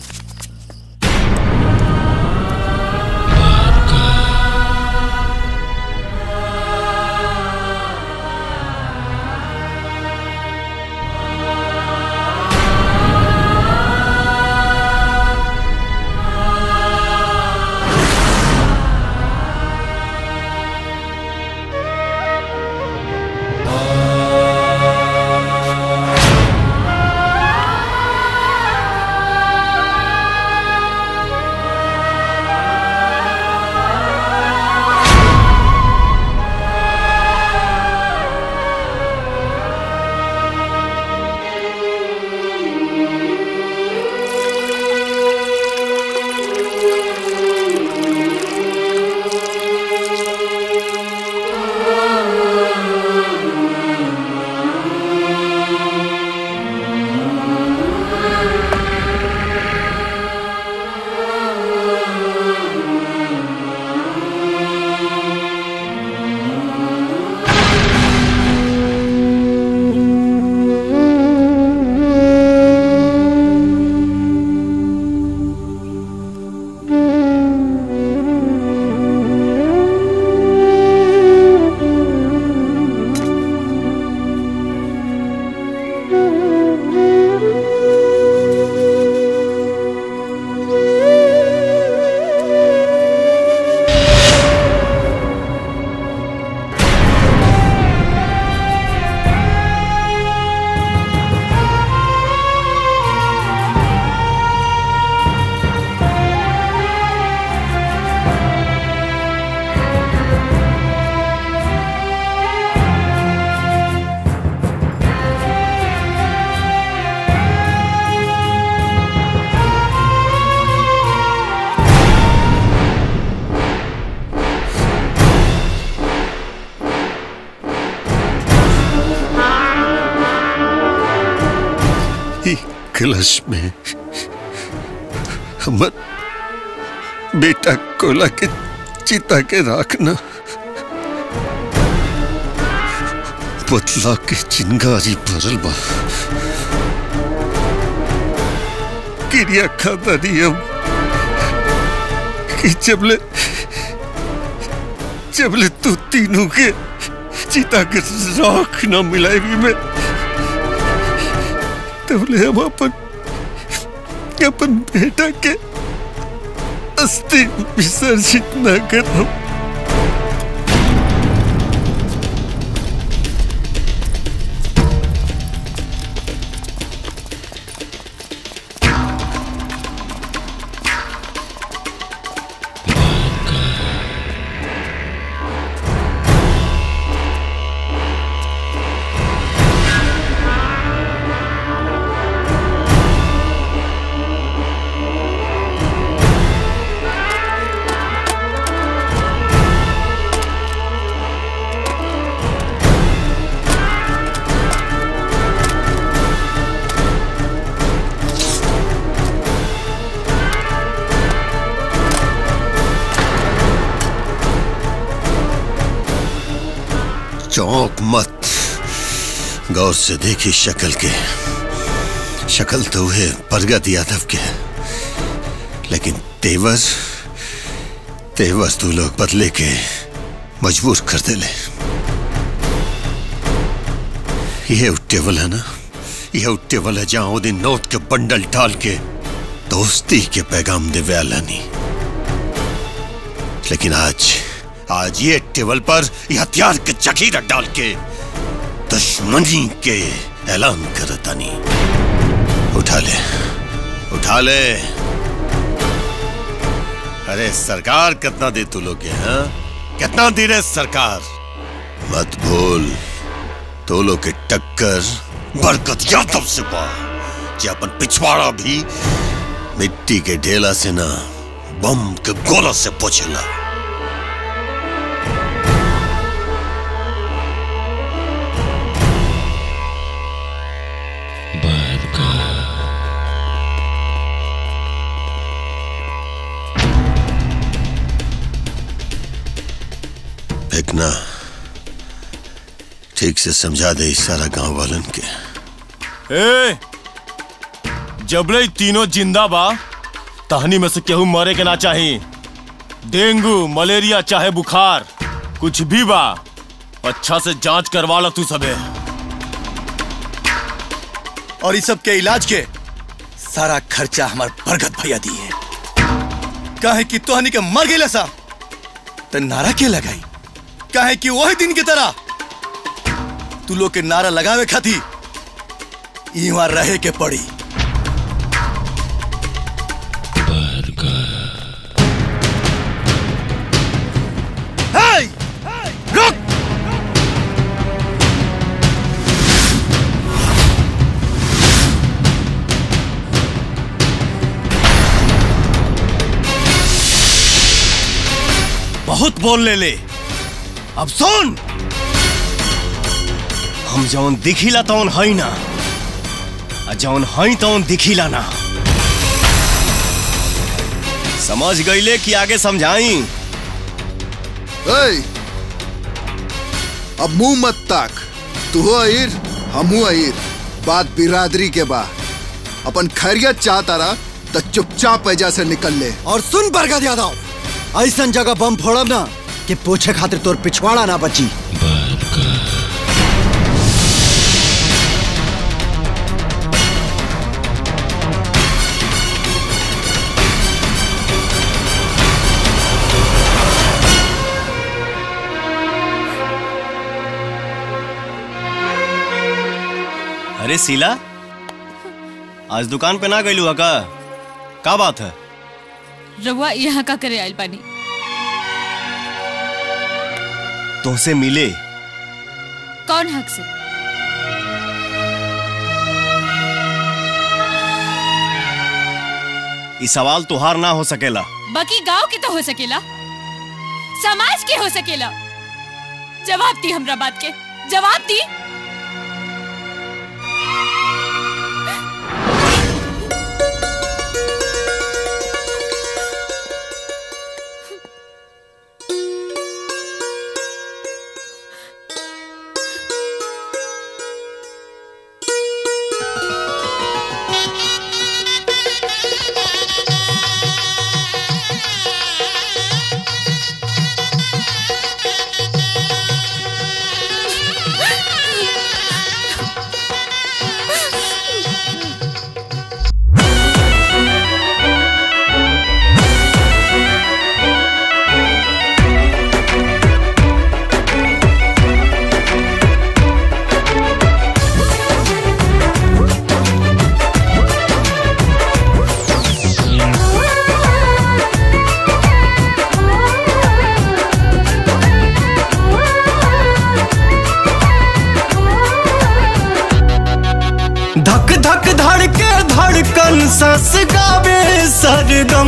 ई कलश में हमर बेटा कोला के चिता के राखना पतला के चिंगारी भरल बा क्रिया खाता नियम कि जबले जबले तू तीनों के चिता के राख न मिलाएगी मैं तबले हम अपन अपन बेटा के अस्थि विसर्जित न करब चौंक मत गौर से देखी शक्ल के शक्ल तो है बरगद यादव के लेकिन तेवर तेवर तू लोग बदले के मजबूर कर दे ले ये टेबल है ना ये टेबल है जहां दिन नोट के बंडल डाल के दोस्ती के पैगाम दे नहीं लेकिन आज आज ये टेबल पर ये हथियार के जखीरा डाल के दुश्मनी के ऐलान करतानी उठा ले उठा ले अरे सरकार कितना दे तू लोग के हाँ कितना दे रहे सरकार मत भूल तो लोग के टक्कर बरकत यादव से बा जे अपन पिछवाड़ा भी मिट्टी के ढेला से ना बम के गोला से पोछेला फेंकना ठीक से समझा दे इस सारा गांव वालन के ए जबले ही तीनों जिंदा बा तहनी में से केहू मरे के ना चाही डेंगू मलेरिया चाहे बुखार कुछ भी बा अच्छा से जांच करवा ला तू सबे और इस सब के इलाज के सारा खर्चा हमार बरगद भैया दिए काहे कि तोहनी के मर गई सा तो नारा के लगाई काहे कि वही दिन की तरह तू लोग के नारा लगावे खाती इहाँ रहे के पड़ी Hey! रुक बहुत बोल ले ले अब सुन हम जौन दिखिला तौन हई ना आ जौन हई तौन दिखिला ना समझ गईले कि आगे समझाई ए, अब मुंह मत ताक तू हो अहिर हमू अहिर बात बिरादरी के बा अपन खैरियत चाहता रहा तो चुपचाप पैजा से निकल ले और सुन बरगद यादव ऐसा जगह बम फोड़ब ना कि पूछे खातिर तोर पिछवाड़ा ना बची अरे सीला आज दुकान पे ना गईलू का का बात है रउआ यहाँ का करे आइल बानी तुमसे मिले कौन हक से ई सवाल तुहार ना हो सकेला बाकी गांव के तो हो सकेला समाज के हो सकेला जवाब दी हमरा बात के जवाब दी धक धक धड़के धड़कन सस गावे सरगम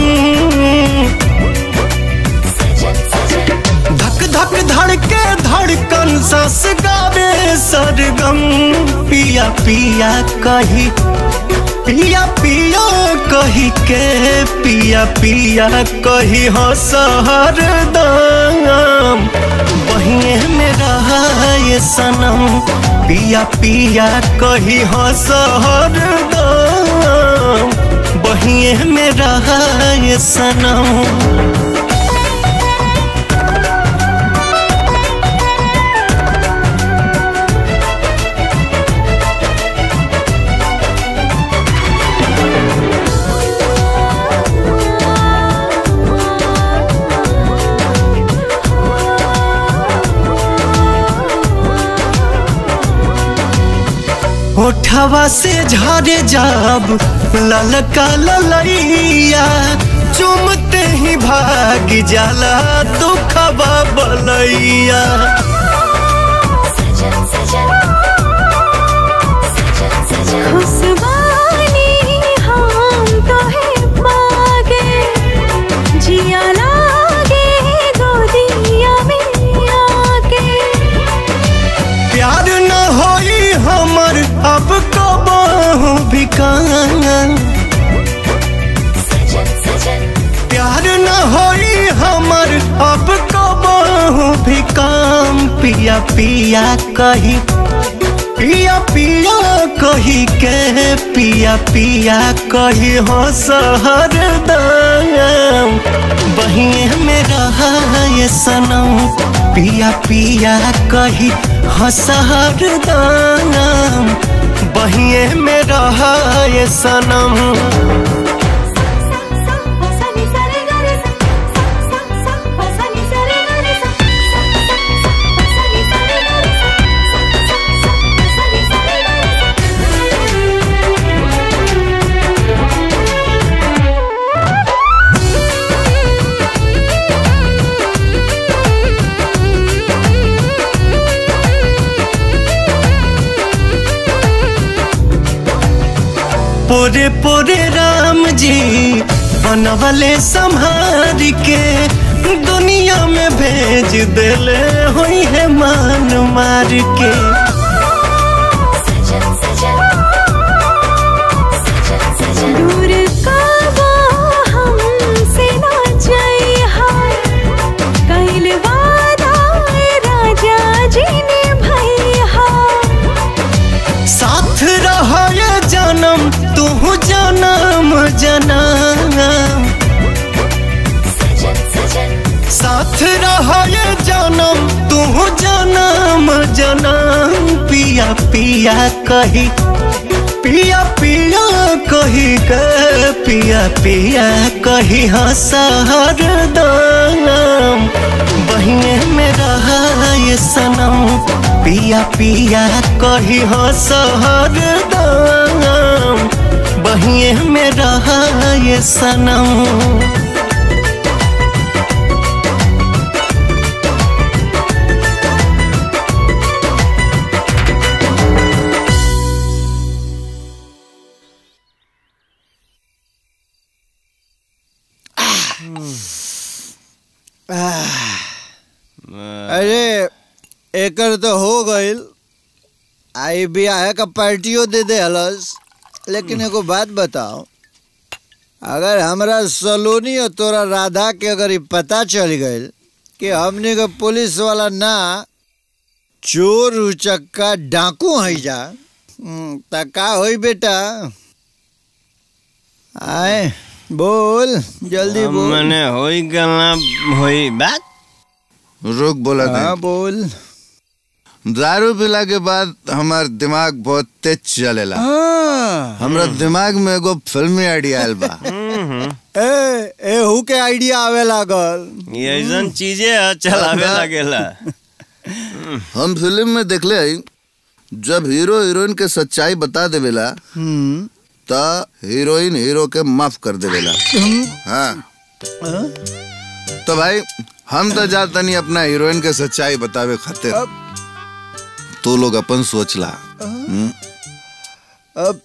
धक धक धड़के धड़कन सस गावे सरगम पिया पिया कही पिया पिया कही के पिया पिया कही हो सहर दाम बहिए में रहा ये सनम पिया पिया कही हो सहर दाम बहिए में रहा ये सनम आँखवा से झरे जब ललका ललैया चुमते ही भाग जाला दुखवा बलैया खुशबानी हम तो है पागे जिया लागे गोदिया में आके प्यार न होई हमर अब कबहू भी कान प्यार न होई हमर अब कबहू भी काम पिया पिया कही पिया पिया कही के पिया पिया कही हो सहर दाम बहिए में रहा ये सनम पिया पिया कही हो सहर दाम बहिए में रहा ये सनम पोरे पोरे राम जी बनवले संहार के दुनिया में भेज देले हुई है मान मार के दूर काबा हमसे ना जाई हाय कैल वादा राजा जी ने भैया साथ रहे जन्म तू जन्म जन्म साथ रहे जन्म तू जन्म जन्म पिया पिया कही पिया पिया कही के पिया पिया कही हसहर दाम बहिने में रहा ये सनम पिया पिया कही हसहर दाम बहिए में रहा ये सनम अरे एकर तो हो गइल आई बियाह का पार्टियों दे दे हलस लेकिन एगो बात बताओ अगर हमरा सलोनी और तोरा राधा के अगर ये पता चल गइल कि हमने का पुलिस वाला ना चोर उचक्का डाकू है जा हम्म, त का होई बेटा आए बोल जल्दी बोल मने होई गलना होई बात रुक बोला हाँ बोल दारू पिला के बाद हमार दिमाग बहुत तेज चलेला हाँ। हमरा दिमाग में एगो फिल्मी आइडिया आयल बा ए एहू के आइडिया आवे लागल ये ऐसन चीजें है चलावे लगेला हम फिल्म में देखले हई जब हीरो हीरोइन के सच्चाई बता देवेला हम्म त हीरोइन हीरो के माफ कर देवेला हाँ तो भाई हम तो जा तनी अपना हीरोइन के सच्चाई बतावे खातिर तू लोग अपन सोच ला हम्म? अब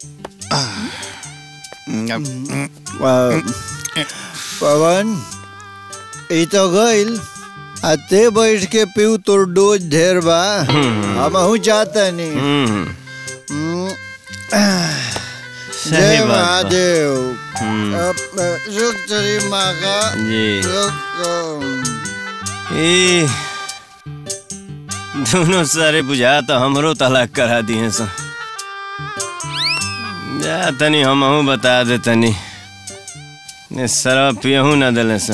पवन ई तो गइल आ ते बैठ के पीऊ तोर डोज ढेर बा हमहू चाहता नहीं हम्म, सही जय बात बा। महादेव हम्म। अब, अ, रुक तेरी माँ का जी। रुक अ, ए दोनों सारे बुझा तो हमरो तलाक करा दिए सा जा तनी हमहू बता दे तनी ने शराब पियहू ना दिले सा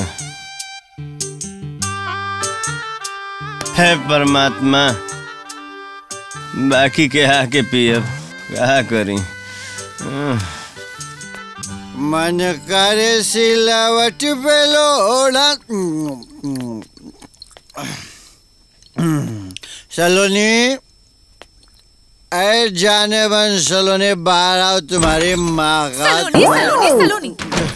है परमात्मा बाकी के आके पियब कहा करी अह, मन करे सिलावट पे लोड़ा सलोनी अरे जाने बन सलोने बाहर आओ तुम्हारी माँ का सलोनी सलोनी सलोनी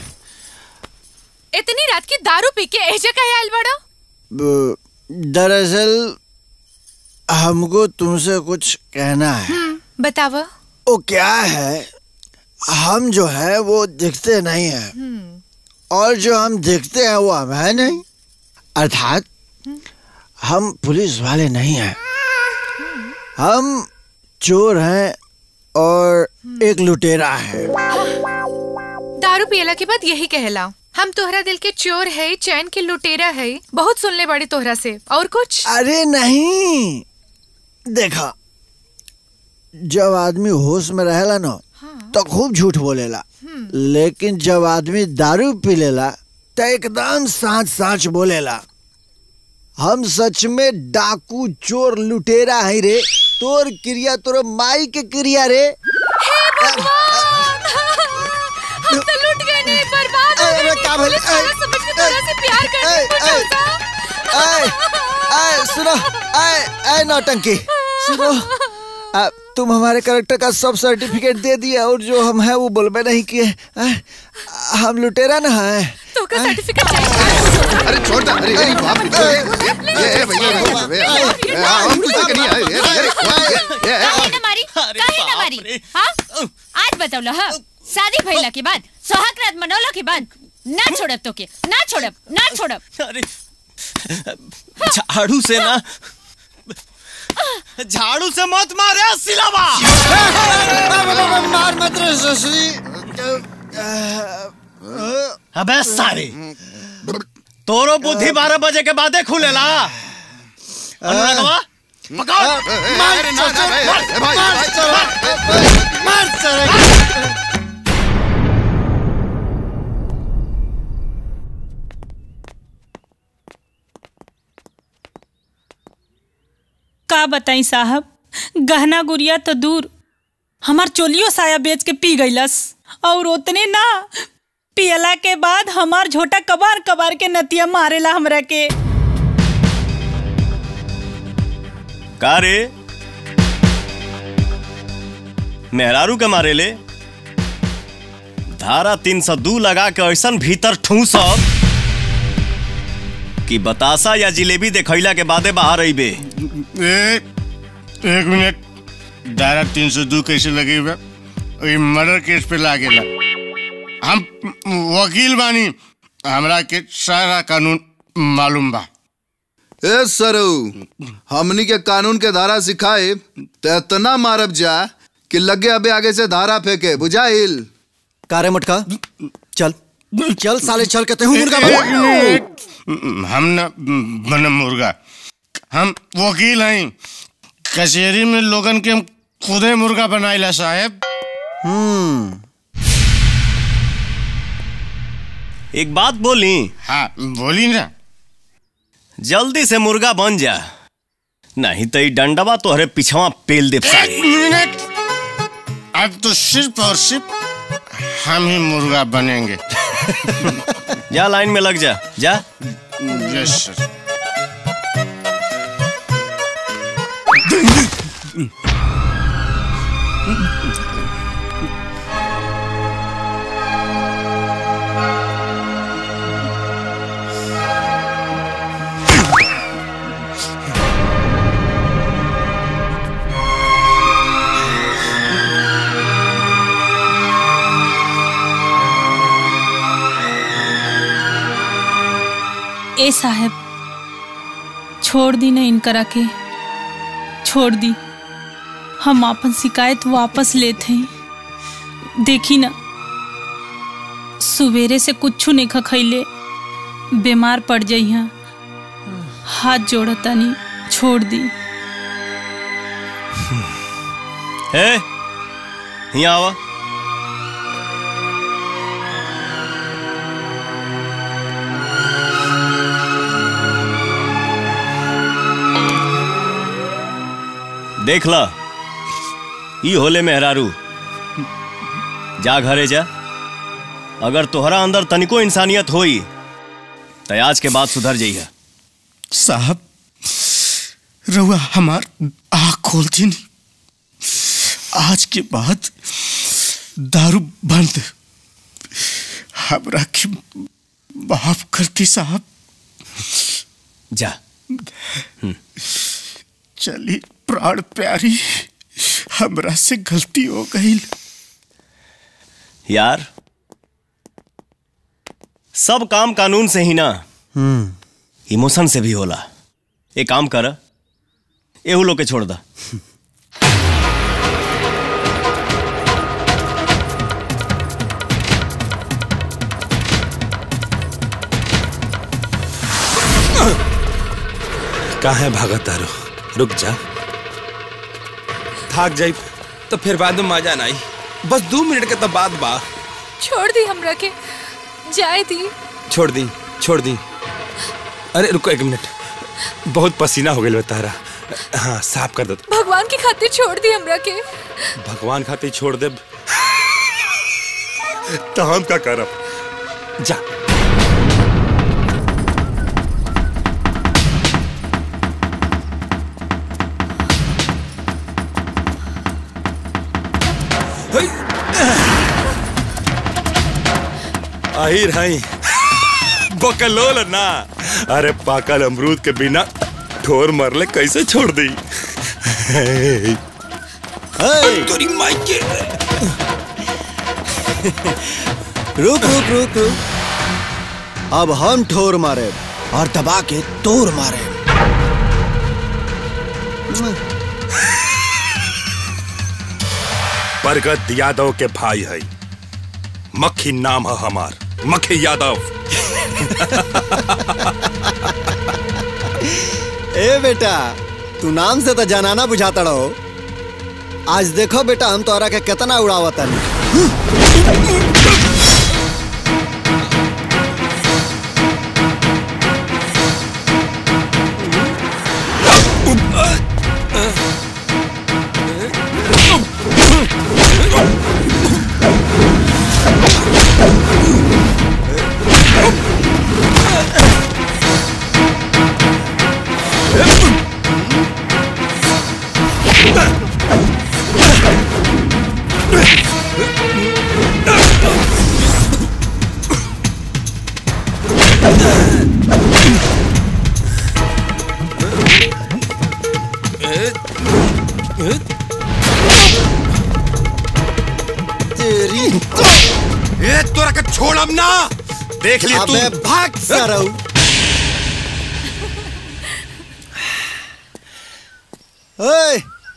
इतनी रात की दारू पी के ऐसे कहे आयल बड़ा ब- दरअसल हमको तुमसे कुछ कहना है बताव वो क्या है हम जो है वो दिखते नहीं है और जो हम दिखते हैं वो हम है नहीं अर्थात हम पुलिस वाले नहीं हैं हम चोर हैं और एक लुटेरा है दारू पियला के बाद यही कहला हम तोहरा दिल के चोर है चैन के लुटेरा है बहुत सुनले बड़ी तोहरा से और कुछ अरे नहीं देखा जब आदमी होश में रहेला ना तो खूब झूठ बोलेला लेकिन जब आदमी दारू पी लेला तो एकदम साच साच बोलेला हम सच में डाकू चोर लुटेरा है रे तोर क्रिया तोर माई के क्रिया रे हम तो लूट गए नहीं बर्बाद हो अरे, गए क्या नहीं। भले- पुलिस वाला समझ के तोहरा से प्यार करने को चाहता आए आए सुनो आए आए नौटंकी सुनो आ, तुम हमारे करेक्टर का सब सर्टिफिकेट दे दिया और जो हम है वो बोलबे नहीं किए आए, हम लुटेरा ना है तो का सर्टिफिकेट चाहिए अरे छोड़ दे अरे अरे बाप रे ये ये ये भैया भैया भैया ये, हम कुछ नहीं आए ये ये ये काहे न मारी काहे न मारी हाँ आज बताओ हाँ शादी भइला के बाद सोहाग रात मनौला के बाद ना छोड़ब तो के ना छोड़ब ना छोड़ब अरे झाड़ू से ना झाड़ू से मत मारे सिलावा मार मत रे ससुरी अबे सारे तोरो बुद्धि बारह बजे के बादे खुलेला अनुरागवा पकड़ अरे ना ना भाई भाई मार चले का बताई साहब गहना गुड़िया तो दूर हमार चोलियो साया बेच के पी गईलस और उतने ना पियला के बाद हमार झोटा कबार कबार के नतिया मारेला हमरा के का रे मेहरारू के मारे ले धारा तीन सौ दू लगा के ऐसा भीतर ठूस कि बतासा या जिलेबी देखैला के बादे बाहर अइबे ए, एक मिनट धारा तीन सौ दो कैसे लगी बा ये मर्डर केस पे लागेला हम वकील बानी हमरा के सारा कानून मालूम बा ए सरऊ हमनी के कानून के धारा सिखाए तो इतना मारब जा कि लगे अबे आगे से धारा फेंके बुझाइल कारे मटका चल चल साले चल के तेहू मुर्गा एक बन मिनट हम न बनम मुर्गा हम वकील हैं कचहरी में लोगन के हम खुदे मुर्गा बनाइला साहेब हम्म एक बात बोली हाँ बोली ना जल्दी से मुर्गा बन जा नहीं तो ई डंडवा तोहरे पिछवा पेल दे एक मिनट अब तो सिर्फ और सिर्फ हम ही मुर्गा बनेंगे जा लाइन में लग जा जा यस सर ए साहब छोड़ दी ना इनकरा के छोड़ दी हम अपन शिकायत वापस लेते हैं देखी ना सवेरे से कुछ नहीं खखैले बीमार पड़ जाइहा हाथ जोड़ता नहीं छोड़ दी हे यहाँ आवा देख ला ई होले मेहरारू जा घरे जा अगर तोहरा अंदर तनिको इंसानियत होई तो आज के बाद सुधर जाइए साहब रउआ हमार आँख खोलती नहीं आज के बाद दारू बंद हमरा के माफ करती साहब जा चली प्राण प्यारी हमरा से गलती हो गई यार सब काम कानून से ही ना इमोशन से भी होला एक काम कर एहू लोग के छोड़ दा काहे भागत तारो रुक जा थाक जाई तो फिर बाद में मजा ना आई बस दो मिनट के तो बाद बा छोड़ दी हमरा के जाए दी छोड़ दी छोड़ दी अरे रुको एक मिनट बहुत पसीना हो गया तारा हाँ साफ कर दो भगवान की खातिर छोड़ दी हमरा के भगवान खातिर छोड़ दे तो हम का करब जा आहिर हई बकलोल ना अरे पाकल अमरूद के बिना ठोर मरले कैसे छोड़ दी तोरी माई के रुक रुक रुक रुक अब हम ठोर मारे और दबा के तोड़ मारे बरगद यादव के भाई है मक्खी नाम है हमार मक्खी यादव ए बेटा तू नाम से तो जनाना बुझाता रहो आज देखो बेटा हम तोरा के कितना उड़ावता तेरी ए तोरा के छोड़ब ना देख लिए तू अबे भाग सरऊ ओए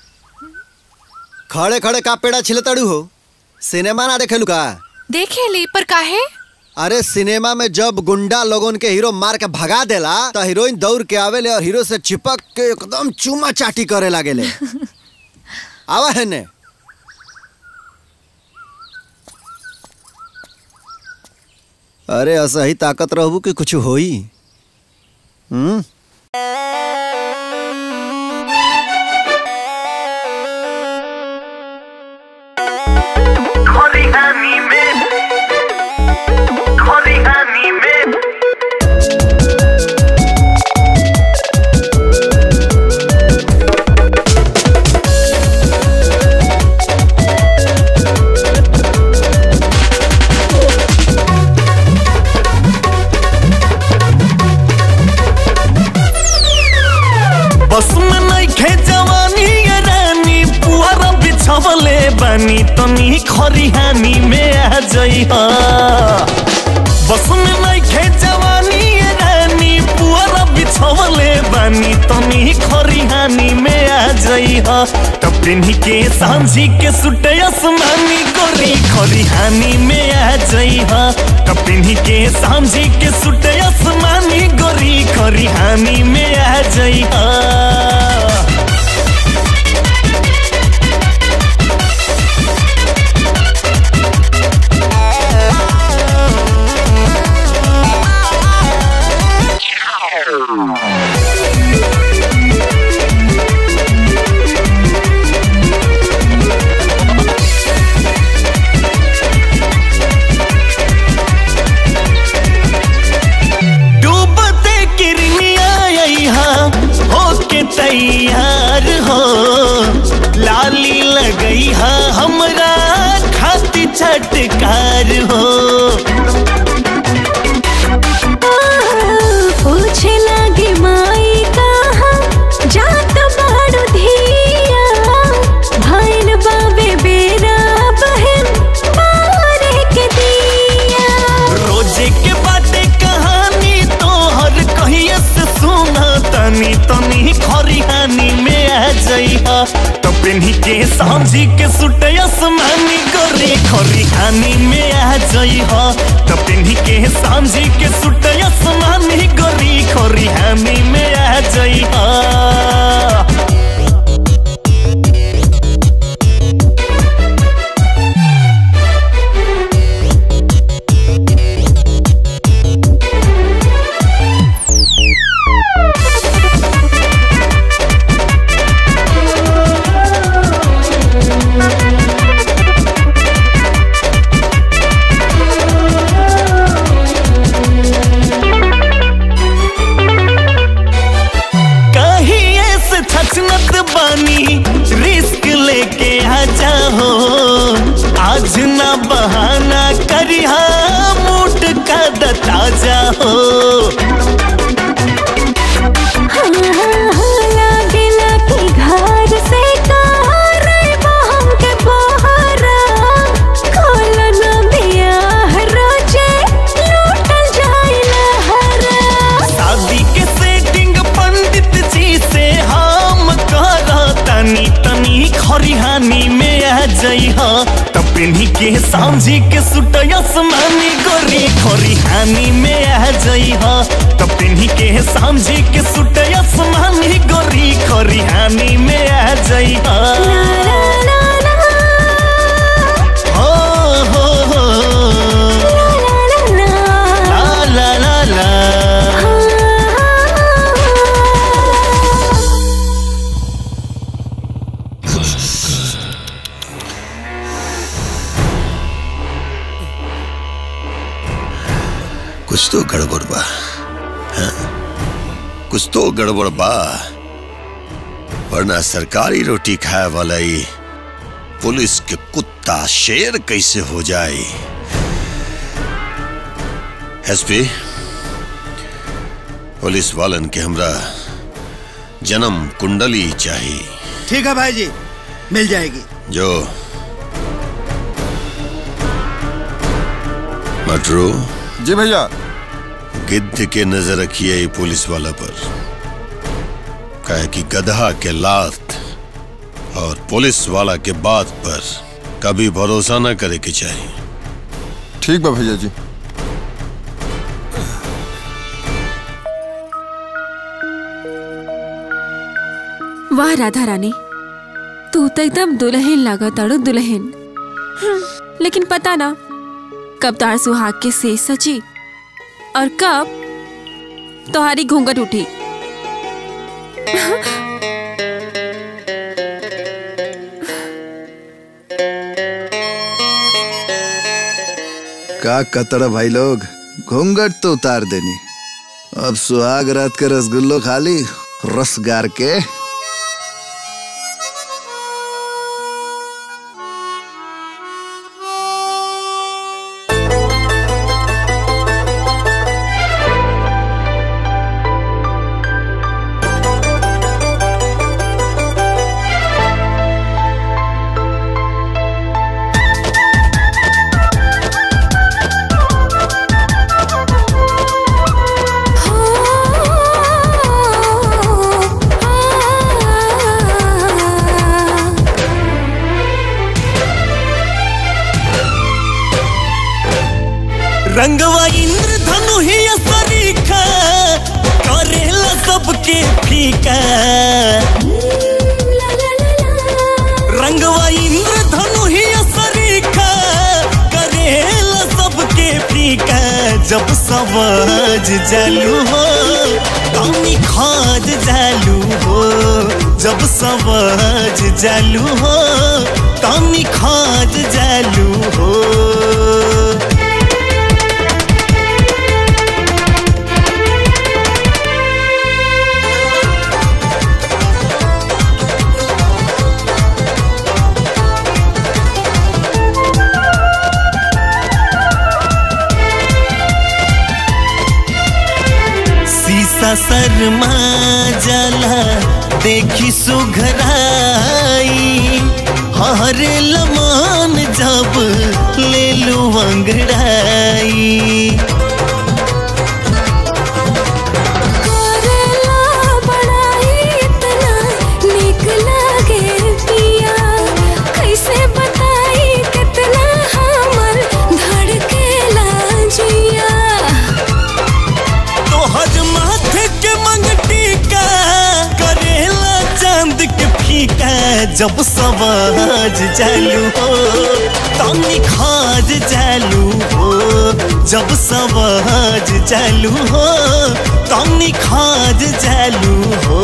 खड़े खड़े का पेड़ा छिलतड़ू हो सिनेमा ना देखेलू का देखे ली पर काहे अरे सिनेमा में जब गुंडा लोगन के हीरो मार के भगा देला तो हीरोइन दौड़ के आवेले और हीरो से चिपक के एकदम चूमा चाटी करे लागेले आवा है ने अरे ऐसा ही ताकत रहबू कि कुछ होई हम्म खलिहानी में खलिहानी में बस में नहीं खे जवानी ये रानी पुआरा बिछवले बानी तनी खरिहानी में आ जई बस में नहीं खे जवानी ये रानी पुआरा बिछवले बानी तनी खरिहानी में आ जई तब पिन्ही के सांझी के सुटे आसमानी गोरी खरिहानी में आ जई तब पिन्ही के सांझी के सुटे आसमानी गोरी खरिहानी में आ जई डूबते किरनिया यहाँ होके तैयार हो लाली लगई हा बेकार हो पूछे लागे माई कहाँ जात बाड़ू धिया भइल बाबे बेरा बहन बारे के दिया रोजे के बाटे कहानी तोहर कहिए से सुना तनी तनी खरिहानी में आ जइहा तो पेन्ही के सांझी के सुट आसमानी गोरे खरिहानी में आ जइहा तो पेन्ही के सांझी के सुट आसमानी गोरी खरिहानी में आ जइहा कहीं ऐसे छचनत बानी रिस्क लेके आ जाओ आज ना बहाना करिहा मूड का दता जाओ लागेला कि घर से कार बहम के बहरा खोल न दिया रोजे लूटल जाइला हरा शादी के सेटिंग पंडित जी से हम कर तनी तनी खरिहानी में आ जइहा तब पेन्ही के सांझी के सुट आसमानी गोरी खरिहानी में आ जइहा तब पेन्ही के सांझी के सुट आसमानी गोरी खरिहानी में आ जइहा हो हो हो ला ला ला ला कुछ तो गड़बड़ बा हाँ? कुछ तो गड़बड़ बा वरना सरकारी रोटी खाए वाला ही पुलिस के कुत्ता शेर कैसे हो जाए एसपी पुलिस वालन के हमरा जन्म कुंडली चाहिए ठीक है भाई जी मिल जाएगी जो मटरू जी भैया गिद्ध के नजर रखिए ये पुलिस वाला पर कहे कि गधा के लात और पुलिस वाला के बात पर कभी भरोसा न करे के चाहिए ठीक बा भैया जी वाह राधा रानी तू तो एकदम दुल्हन लागा ताड़ो दुल्हन लेकिन पता ना कब तार सुहाग के से सची और कब तुम्हारी घूंघट उठी का कतरा भाई लोग घूंघट तो उतार देनी अब सुहाग रात के रसगुल्लो खाली रस गार के रंगवा इंद्रधनु ही सरीखा करेला सबके फीका रंगवा इंद्रधनु ही सरीखा करेला सबके फीका जब समझ जालू हो कमी खोज जालू हो जब समझ जालू हो कमी खोज जालू हो शर्मा जाला देखी सुघराई हरे लमान जब ले लू अंगड़ाई करेला बड़ाई इतना निक लागे पिया कैसे बताई कितना हमर धड़केला जिया तोहर माथे के मंगटी का करेला चांद के फीका जब सवाज जालू हो तनी खाज जालू हो जब सवाज जालू हो तनी खाज जालू हो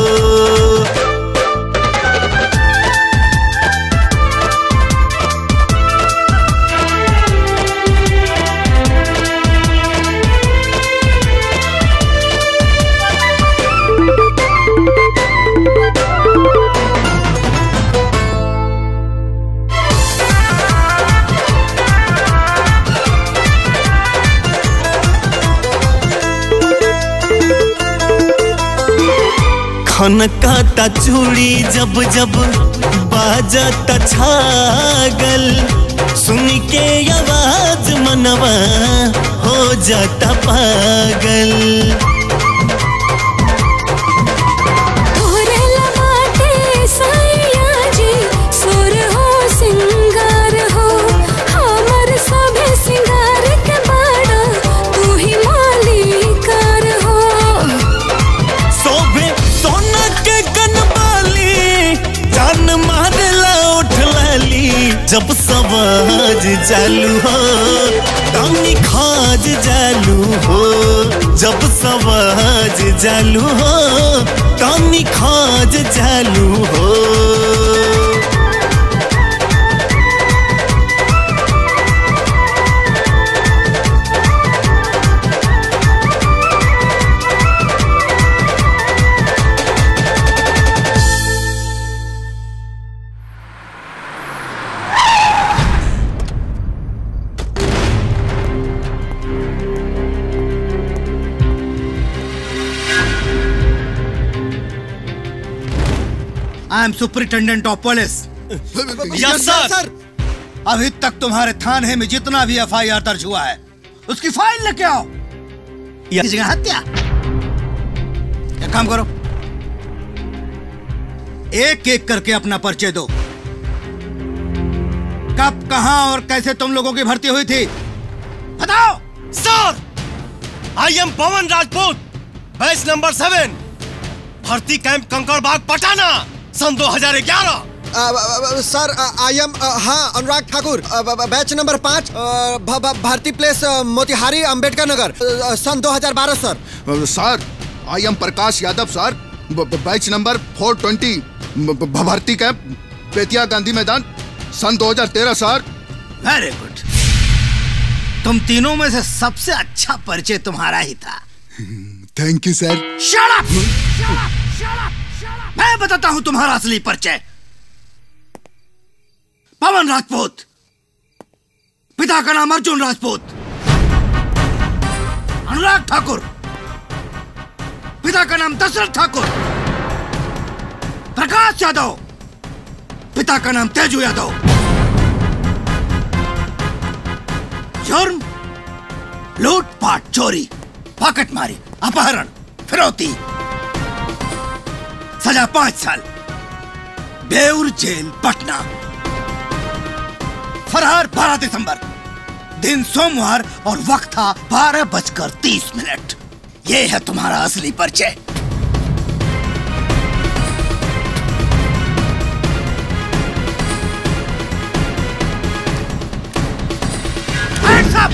खनकाता चूड़ी जब जब बाजता छागल सुन के आवाज मनवा हो जाता पागल तोरे लबाटे सैया जी सुर हो सिंगार हो हमर सभे सिंगार के बाड़ा तू ही मालिकार हो सोभे सोना के कनबाली जान मारला उठ लाली जब सवाज जालू हो दानी खाज जालू हो जब सवाज जालू हो दानी खाज जालू हो I am superintendent of police Yes, sir. अभी तक तुम्हारे थाने में जितना भी एफ आई आर दर्ज हुआ है उसकी फाइल लेके आओ Yes. इस जगह हत्या एक काम करो एक एक करके अपना परिचय दो कब कहां और कैसे तुम लोगों की भर्ती हुई थी बताओ sir I am Pawan Rajput batch number seven भर्ती कैंप कंकड़ बाग पटाना सन 2011 सर आई एम हाँ अनुराग ठाकुर अ, ब- ब- बैच नंबर पाँच अ, भ- भ- भारती प्लेस अ, मोतिहारी अंबेडकर नगर अ, सन 2012 sir sir I am Prakash Yadav sir ब- ब- बैच नंबर 420 ब- ब- भर्ती कैंप बेतिया गांधी मैदान सन 2013 सर वेरी गुड तुम तीनों में से सबसे अच्छा परिचय तुम्हारा ही था thank you sir Shut up! मैं बताता हूं तुम्हारा असली परिचय पवन राजपूत पिता का नाम अर्जुन राजपूत अनुराग ठाकुर पिता का नाम दशरथ ठाकुर प्रकाश यादव पिता का नाम तेजू यादव जुर्म लूटपाट चोरी पॉकेटमारी अपहरण फिरौती सजा पांच साल बेउर जेल पटना फरार बारह दिसंबर दिन सोमवार और वक्त था बारह बजकर तीस मिनट ये है तुम्हारा असली परिचय Hands up!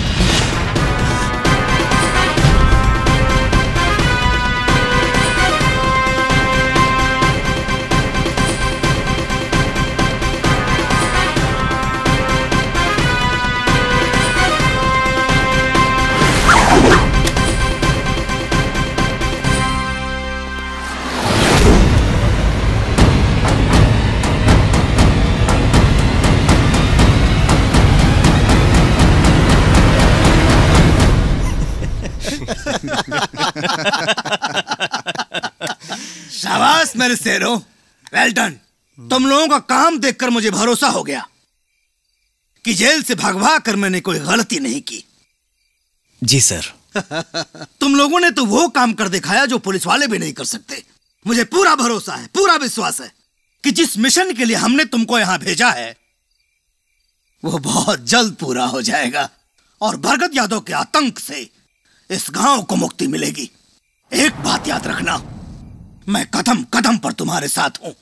शाबाश मेरे शेरों वेल डन तुम लोगों का काम देखकर मुझे भरोसा हो गया कि जेल से भगवा कर मैंने कोई गलती नहीं की जी सर तुम लोगों ने तो वो काम कर दिखाया जो पुलिस वाले भी नहीं कर सकते मुझे पूरा भरोसा है पूरा विश्वास है कि जिस मिशन के लिए हमने तुमको यहां भेजा है वो बहुत जल्द पूरा हो जाएगा और भरगत यादव के आतंक से इस गांव को मुक्ति मिलेगी एक बात याद रखना मैं कदम कदम पर तुम्हारे साथ हूं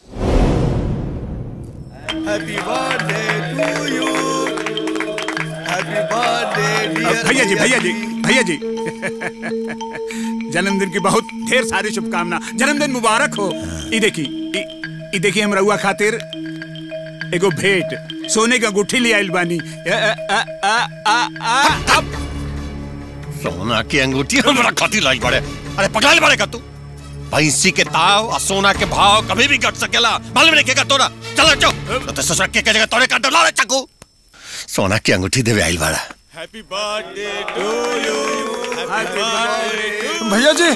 happy birthday to you happy birthday भैया जी भैया जी भैया जी जन्मदिन की बहुत ढेर सारी शुभकामना जन्मदिन मुबारक हो ई देखी ई- ई देखी हम रहुआ खातिर एगो भेंट सोने का अंगूठी ले आइल बानी अ, अ, अ, अ, अ, अ, अब सोना की अंगूठी हमरा खातिर लाई बड़े अरे पकड़ा ले बड़े का तू भैंसी के ताव और सोना के भाव कभी भी घट सकेला मालूम नहीं केगा तोरा चल चो तो ते ससुर के के जगह तोरे का डला रे चकू सोना की अंगूठी देवे आइल बड़ा happy birthday to you happy birthday भैया जी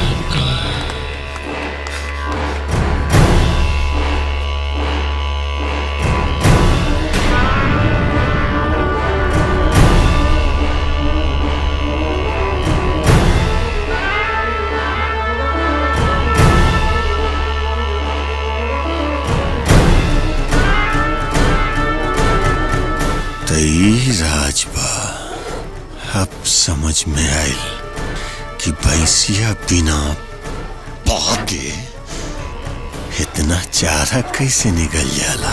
तई राजबा अब समझ में आयल कि भैंसिया बिना पाके इतना चारा कैसे निकल जाला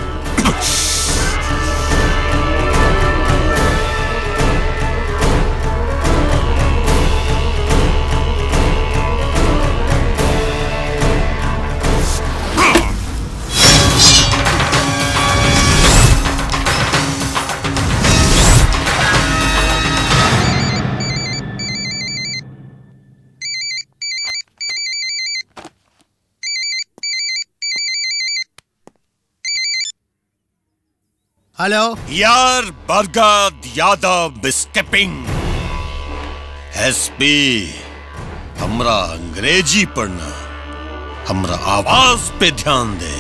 हेलो यार बरगद यादव स्टेपिंग एसपी हमरा अंग्रेजी पढ़ना हमरा आवाज पे ध्यान दे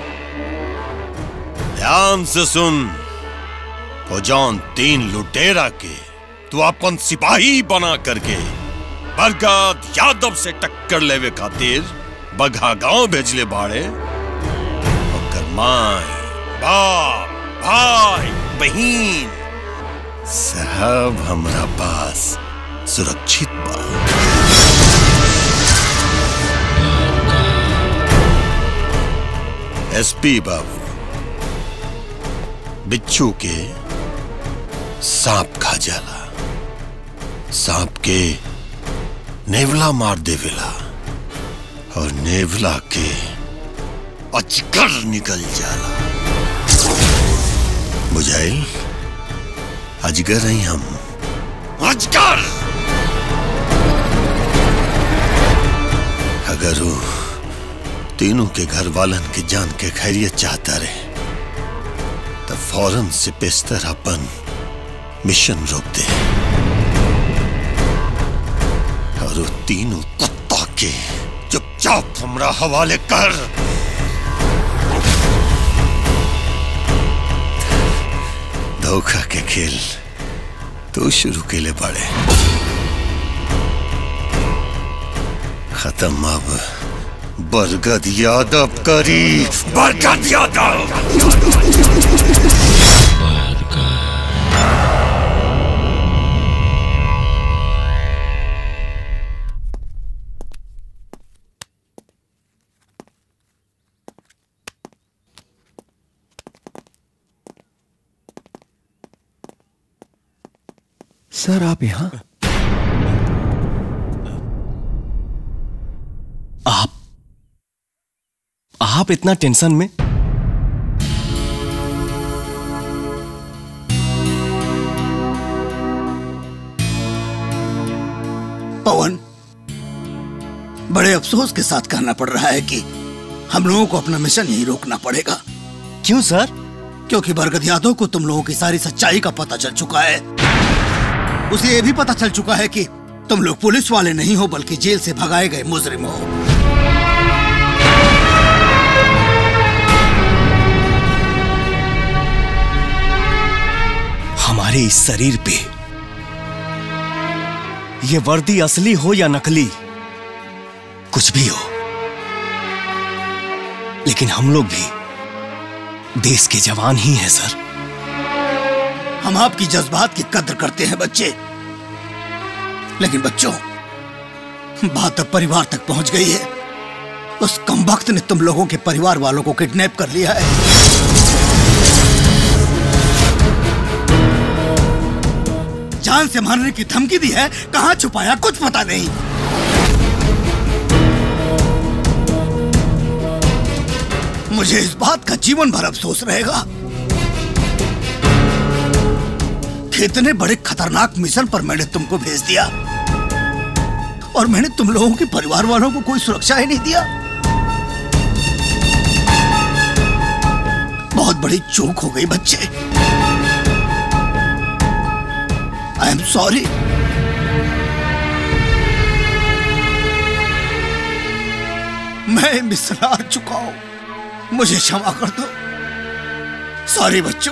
ध्यान से सुन वो जौन तीन लुटेरा के तू अपन सिपाही बना करके बरगद यादव से टक्कर लेवे खातिर बघा गांव भेजले बाड़े ओकर माई बाप भाई बहन सब हमरा पास सुरक्षित बा एसपी बाबू बिच्छू के सांप खा जाला सांप के नेवला मार देवेला और नेवला के अजगर निकल जाला बुझाइल अजगर ही हम अजगर अगर वो तीनों के घर वालन के जान के खैरियत चाहता रहे तो फौरन से पेस्तर अपन मिशन रोक दे और वो तीनों कुत्ता के चुपचाप हमरा हवाले कर धोखा के खेल तो शुरू के लिए पड़े खत्म अब बरगद यादव करी बरगद यादव सर आप यहाँ आप आप इतना टेंशन में पवन बड़े अफसोस के साथ कहना पड़ रहा है कि हम लोगों को अपना मिशन यही रोकना पड़ेगा क्यों सर क्योंकि बरगद यादव को तुम लोगों की सारी सच्चाई का पता चल चुका है उसे ये भी पता चल चुका है कि तुम लोग पुलिस वाले नहीं हो बल्कि जेल से भगाए गए मुजरिम हो हमारे इस शरीर पे ये वर्दी असली हो या नकली कुछ भी हो लेकिन हम लोग भी देश के जवान ही हैं सर हम आपकी जज्बात की कद्र करते हैं बच्चे लेकिन बच्चों बात अब परिवार तक पहुंच गई है उस कमबख्त ने तुम लोगों के परिवार वालों को किडनैप कर लिया है जान से मारने की धमकी दी है कहां छुपाया कुछ पता नहीं मुझे इस बात का जीवन भर अफसोस रहेगा कितने बड़े खतरनाक मिशन पर मैंने तुमको भेज दिया और मैंने तुम लोगों के परिवार वालों को कोई सुरक्षा ही नहीं दिया बहुत बड़ी चूक हो गई बच्चे आई एम सॉरी मैं मिसरार चुका हूं मुझे क्षमा कर दो सॉरी बच्चों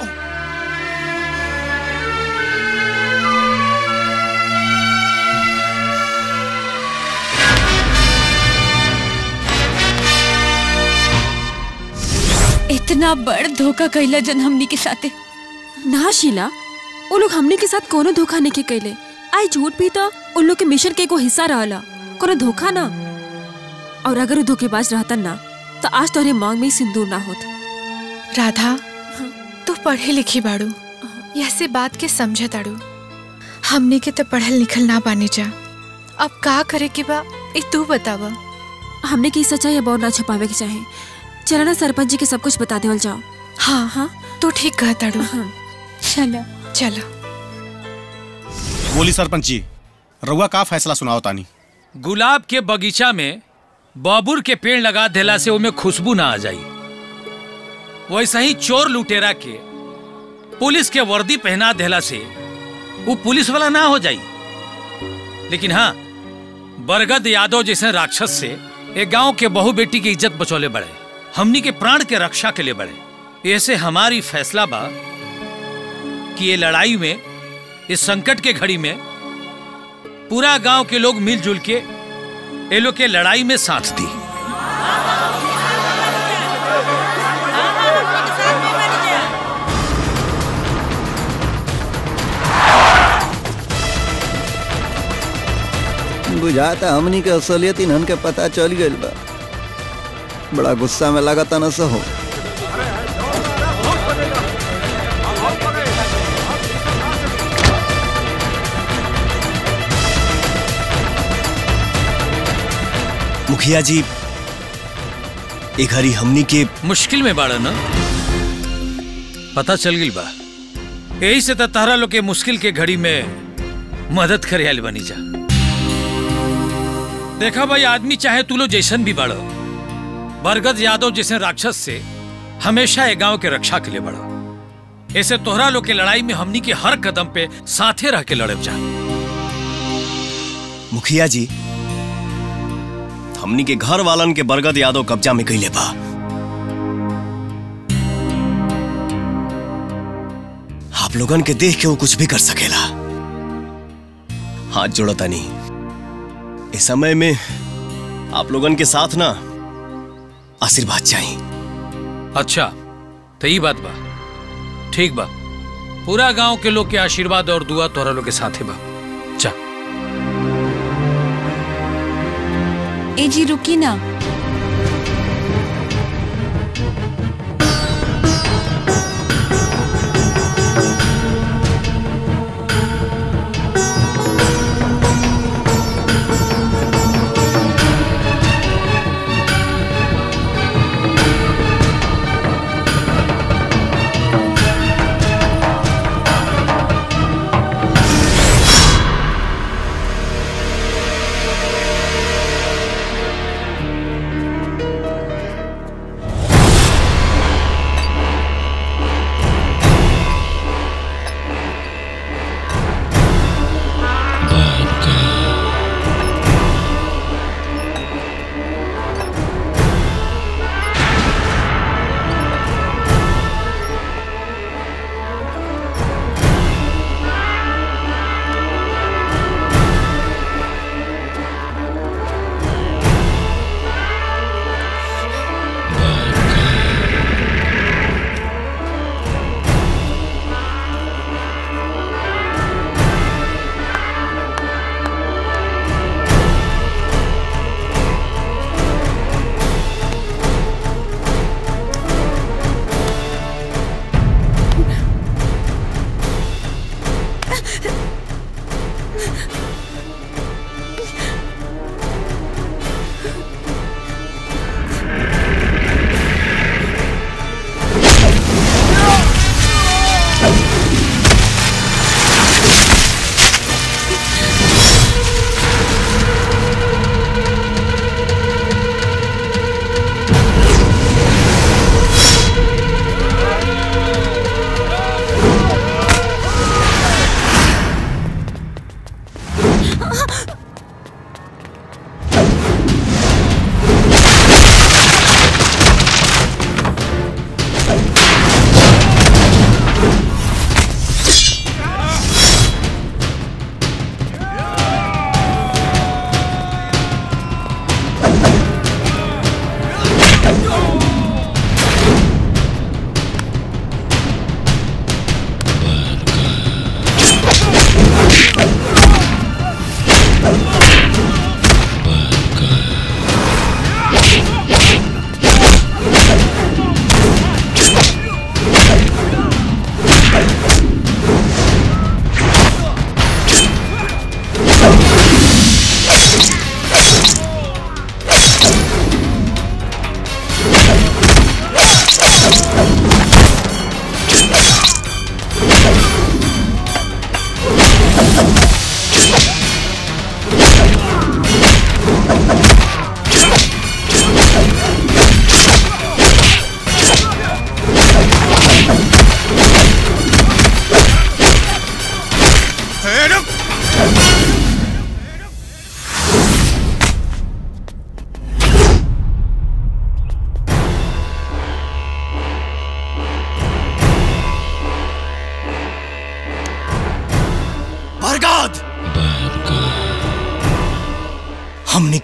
इतना बड़ धोखा कैला जन हमनी के साथे ना शीला वो लोग हमने के साथ कोनो धोखा नहीं के कैले आई झूठ भी तो उन लोग के मिशन के एगो हिस्सा रहला कोनो धोखा ना और अगर वो धोखेबाज रहता ना तो आज तोहरे मांग में ही सिंदूर ना होत राधा तू पढ़े लिखी बाड़ू ऐसे बात के समझ ताड़ू हमने के तो पढ़ल लिखल ना बानी जा अब का करे के बा ए तू बतावा हमने की सच्चाई अब और ना छुपावे के चाहे चला ना सरपंच जी के सब कुछ बता देवल जाओ हाँ हाँ तू ठीक कह ताड़ू चलो चलो बोली सरपंच जी रउआ का फैसला सुनाओ तानी गुलाब के बगीचा में बबूर के पेड़ लगा देला से उमे खुशबू ना आ जाई वैसे ही चोर लुटेरा के पुलिस के वर्दी पहना देला से वो पुलिस वाला ना हो जाई लेकिन हाँ बरगद यादव जैसे राक्षस से एक गांव के बहु बेटी की इज्जत बचौले बड़े हमनी के प्राण के रक्षा के लिए बड़े ऐसे हमारी फैसला बा कि ये लड़ाई में इस संकट के घड़ी में पूरा गांव के लोग मिलजुल के ये लोग के लड़ाई में साथ दी बुझाता हमनी के असलियत इन्हन के पता चल गइल बा बड़ा गुस्सा में लगता न सहो मुखिया जी एक हरी हमनी के मुश्किल में बाड़ा ना पता चल गई बा यही से तो तारा लोग के मुश्किल के घड़ी में मदद करे आयल बनी जा देखा भाई आदमी चाहे तू लो जैसन भी बढ़ो बरगद यादव जैसे राक्षस से हमेशा ये गांव के रक्षा के लिए बढ़ो ऐसे तोहरा लोग के लड़ाई में हमनी के हर कदम पे साथे रह के लड़ब जा मुखिया जी हमनी के घर वालन के बरगद यादव कब्जा में कैले बा आप लोगन के देख के वो कुछ भी कर सकेला हाथ जोड़ता नहीं इस समय में आप लोगन के साथ ना आशीर्वाद चाहिए अच्छा तो ये बात बा ठीक बा पूरा गांव के लोग के आशीर्वाद और दुआ तोहरा लोग के साथे बा जा ए जी रुकी ना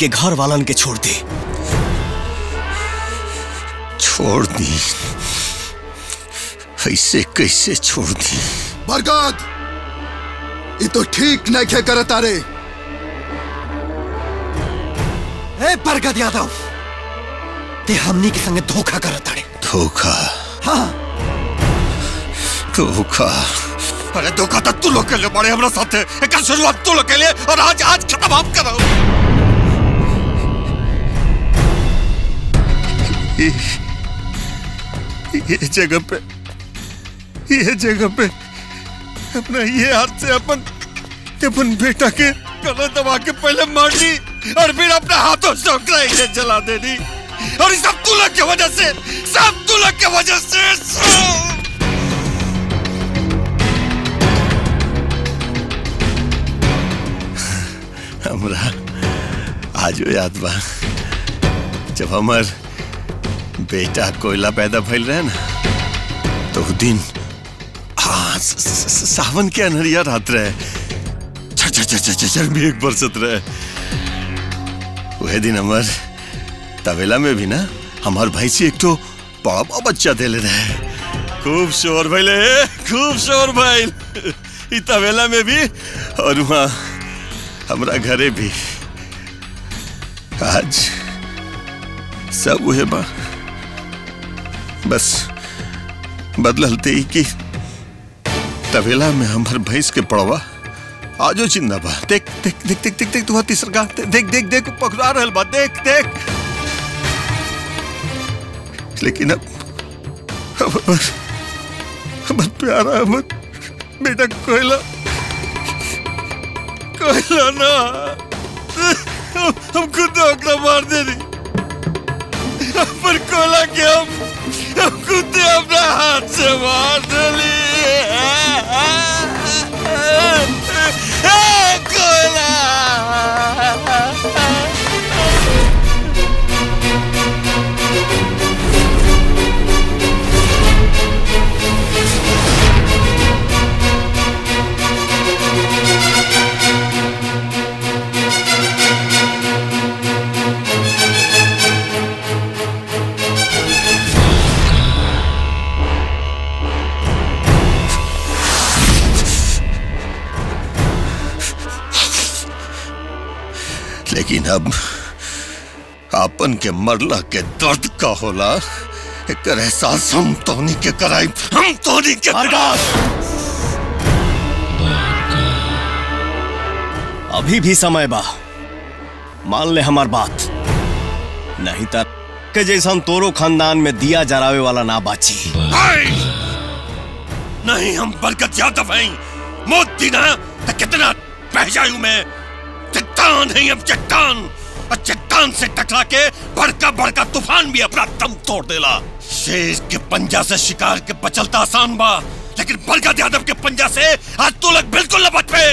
के घर वालन के छोड़ दे छोड़ दी ऐसे कैसे छोड़ दी बरगद ये तो ठीक नहीं खे करता रे ए बरगद यादव ते हमनी के संगे धोखा करत ताड़े धोखा हाँ धोखा अरे धोखा तो तू लोग के लिए बड़े हमरा साथे एक शुरुआत तू लोग के लिए और आज आज खत्म आप करो ये, ये जगह पे ये जगह पे अपना ये हाथ से अपन अपन बेटा के गला दबा के पहले मार दी और फिर अपने हाथों से ओकरा इन्हें जला देनी और ये सब तू लोग की वजह से सब तू लोग की वजह से सब हमरा आज याद बा जब हमार बेटा कोयला पैदा भइल रहे ना तो उ दिन हाँ स- स- स- सावन के अनहरिया रात रहे झर झर झर झर झर मेघ बरसत रहे वह दिन हमार तबेला में भी ना हमार भैंसी एक तो बड़ा बड़ा बच्चा देले रहे खूब शोर भइले खूब शोर भइल ई तबेला में भी और वहाँ हमरा घरे भी आज सब उहे बा बस बदलते ही कि तबेला में हमर भैंस के पड़वा आजो चिंदा बा देख देख देख देख देख देख तू तीसर गा देख देख देख पकड़ा रहल बा देख देख लेकिन अब अब हमर हमर प्यारा हमर बेटा कोयला कोयला ना हम हम खुद ओकरा मार देनी पर कोयला के हम हम खुद अपना हाथ से मार देली लेकिन अब आपन के मरला के दर्द का होला एक एहसास हम तोनी के कराई हम तोनी के अभी भी समय बा मान ले हमार बात नहीं तर के जैसा तोरो खानदान में दिया जरावे वाला ना बाची नहीं हम बरकत यादव हैं मौत दी ना तो कितना बह जायू मैं चट्टान है अब चट्टान और चट्टान से टकरा के बड़का बड़का तूफान भी अपना दम तोड़ देला शेर के पंजा से शिकार के बचलता आसान बा लेकिन बरकत यादव के पंजा से आज तू लोग बिल्कुल न बच पे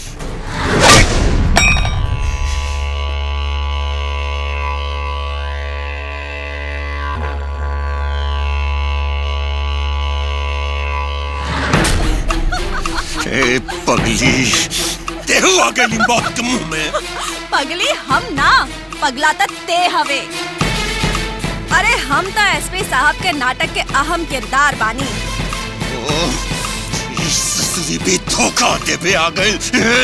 ए पगली तेहू आ गई मौत के मुंह में पगली हम ना पगला त ते हवे अरे हम तो एसपी साहब के नाटक के अहम किरदार बानी ओ, इस ससुरी भी धोखा देवे आ गई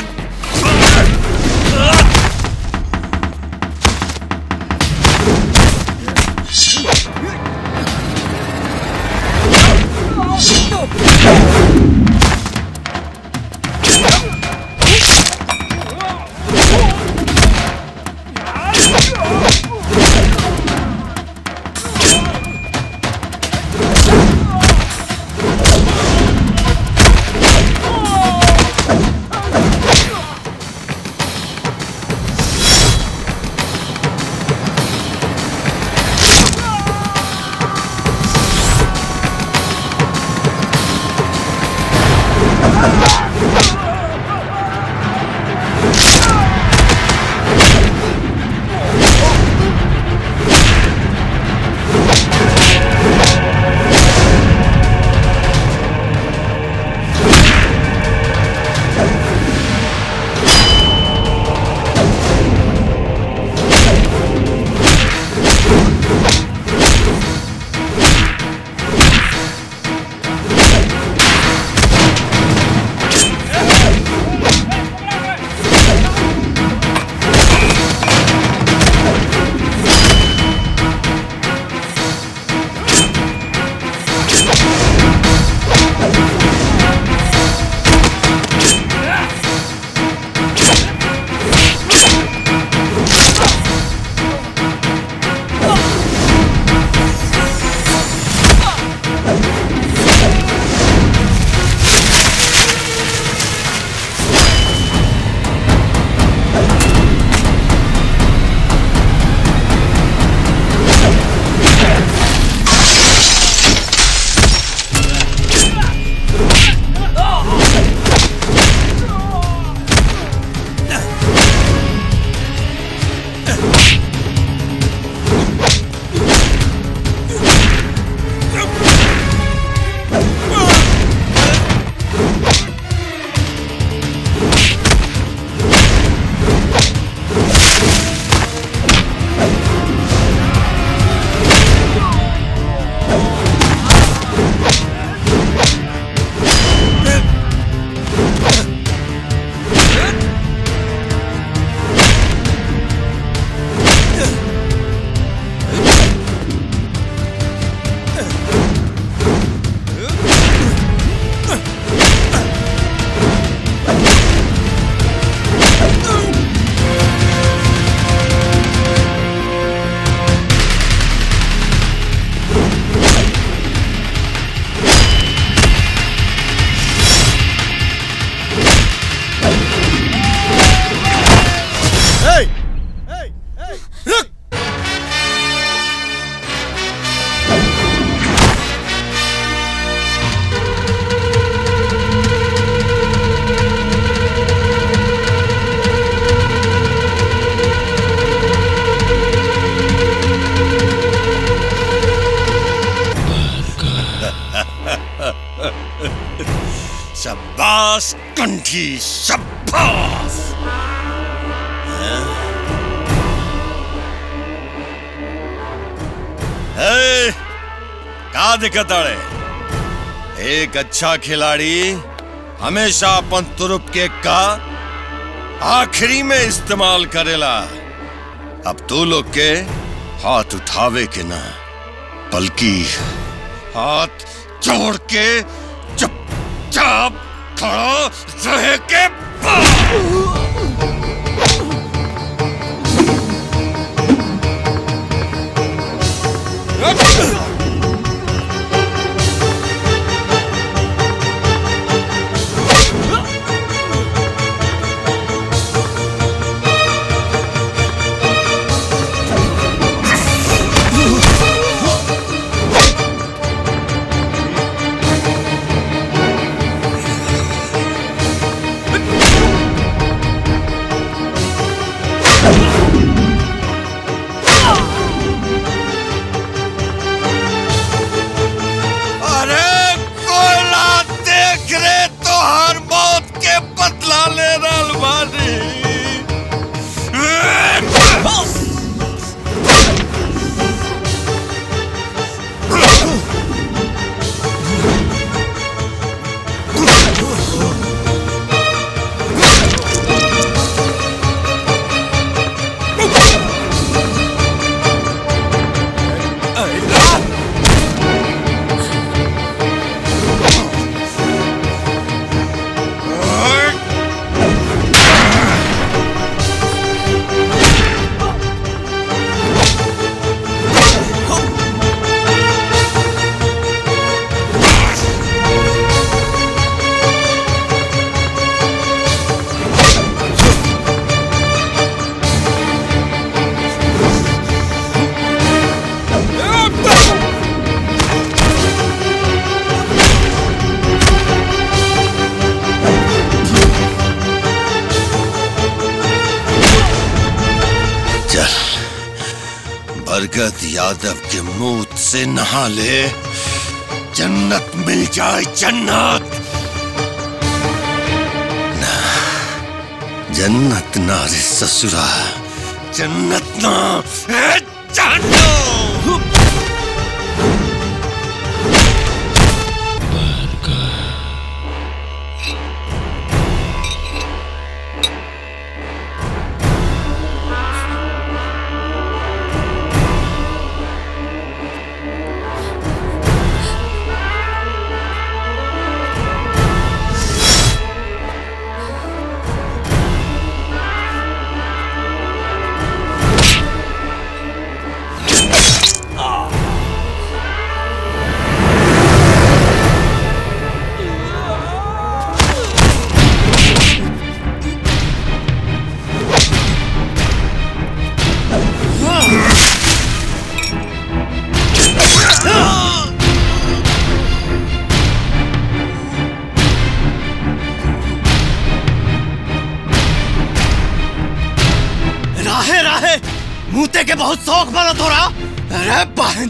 शाबाश कंठी शाबाश ए, का दिक्कत अड़े एक अच्छा खिलाड़ी हमेशा अपन तुरुप के का आखिरी में इस्तेमाल करेला अब तू लोग के हाथ उठावे के ना बल्कि हाथ जोड़ के चुपचाप खड़ा रहे के अरे कोयला देख रे तो हर मौत के बदला ले रहल बानी चल बरगद यादव के मुंह से नहा ले जन्नत मिल जाए जन्नत ना जन्नत ना रे ससुरा जन्नत ना ए, जानो राहे राहे मुंहते के बहुत शौक बना तोरा अरे बहन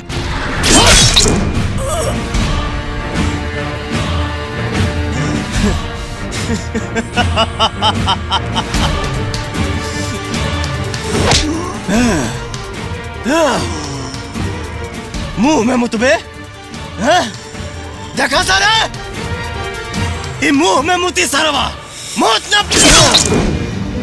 मुंह में मुतबे हैं? देखा सारा ये मुंह में मुती सरवा मौत न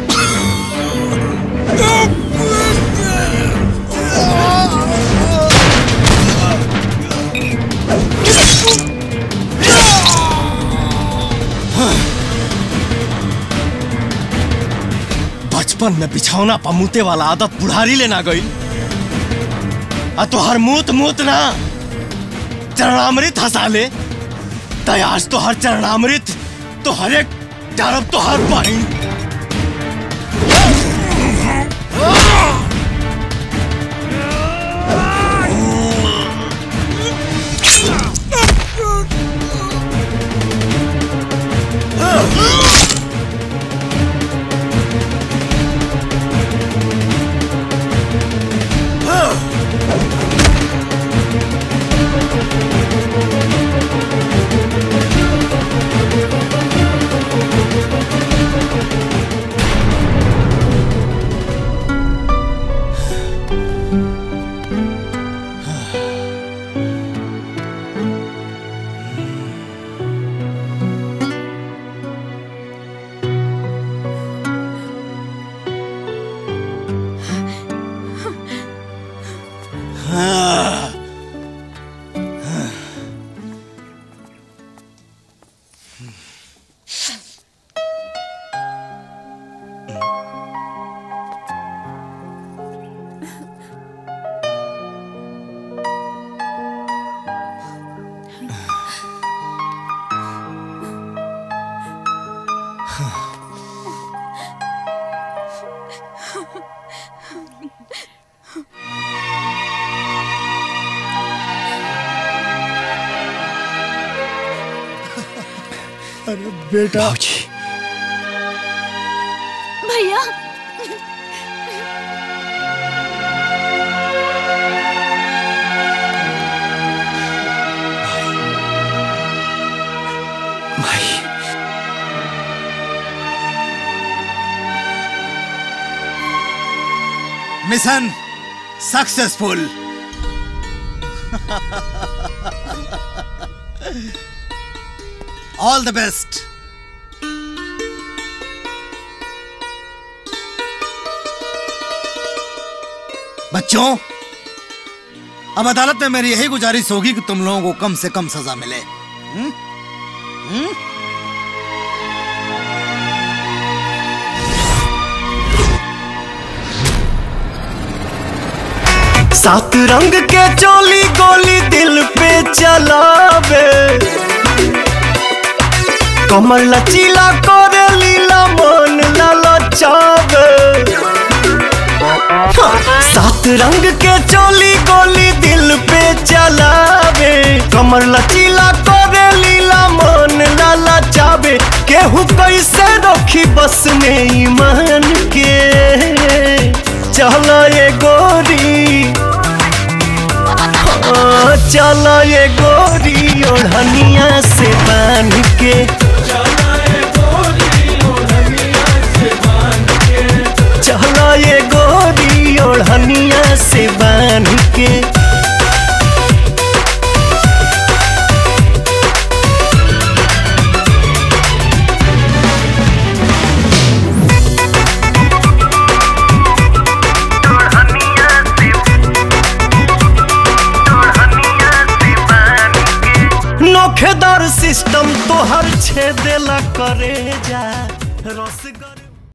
बचपन में बिछौना पमूते वाला आदत बुढ़ारी लेना गई आ तो हर मूत मूत ना चरणामृत हंसा ले तयास तो हर चरणामृत तो हर एक डरब तो हर बहन Oh अरे बेटा भैया mission successful all the best बच्चों अब अदालत में मेरी यही गुजारिश होगी कि तुम लोगों को कम से कम सजा मिले हुँ? हुँ? सात रंग के चोली गोली दिल पे चलावे कमर लचीला करे लीला मन ललचावे सात रंग के चोली गोली दिल पे चलावे कमर लचीला करे लीला मन ललचावे केहू कैसे रखी बस में ईमान के चला ये गोरी हाँ, चला ये गोरी ओढ़निया से बांध के चला ये गोरी ओढ़निया से बांध के नोखेदार सिस्टम तो हर छेदेला करे जा रस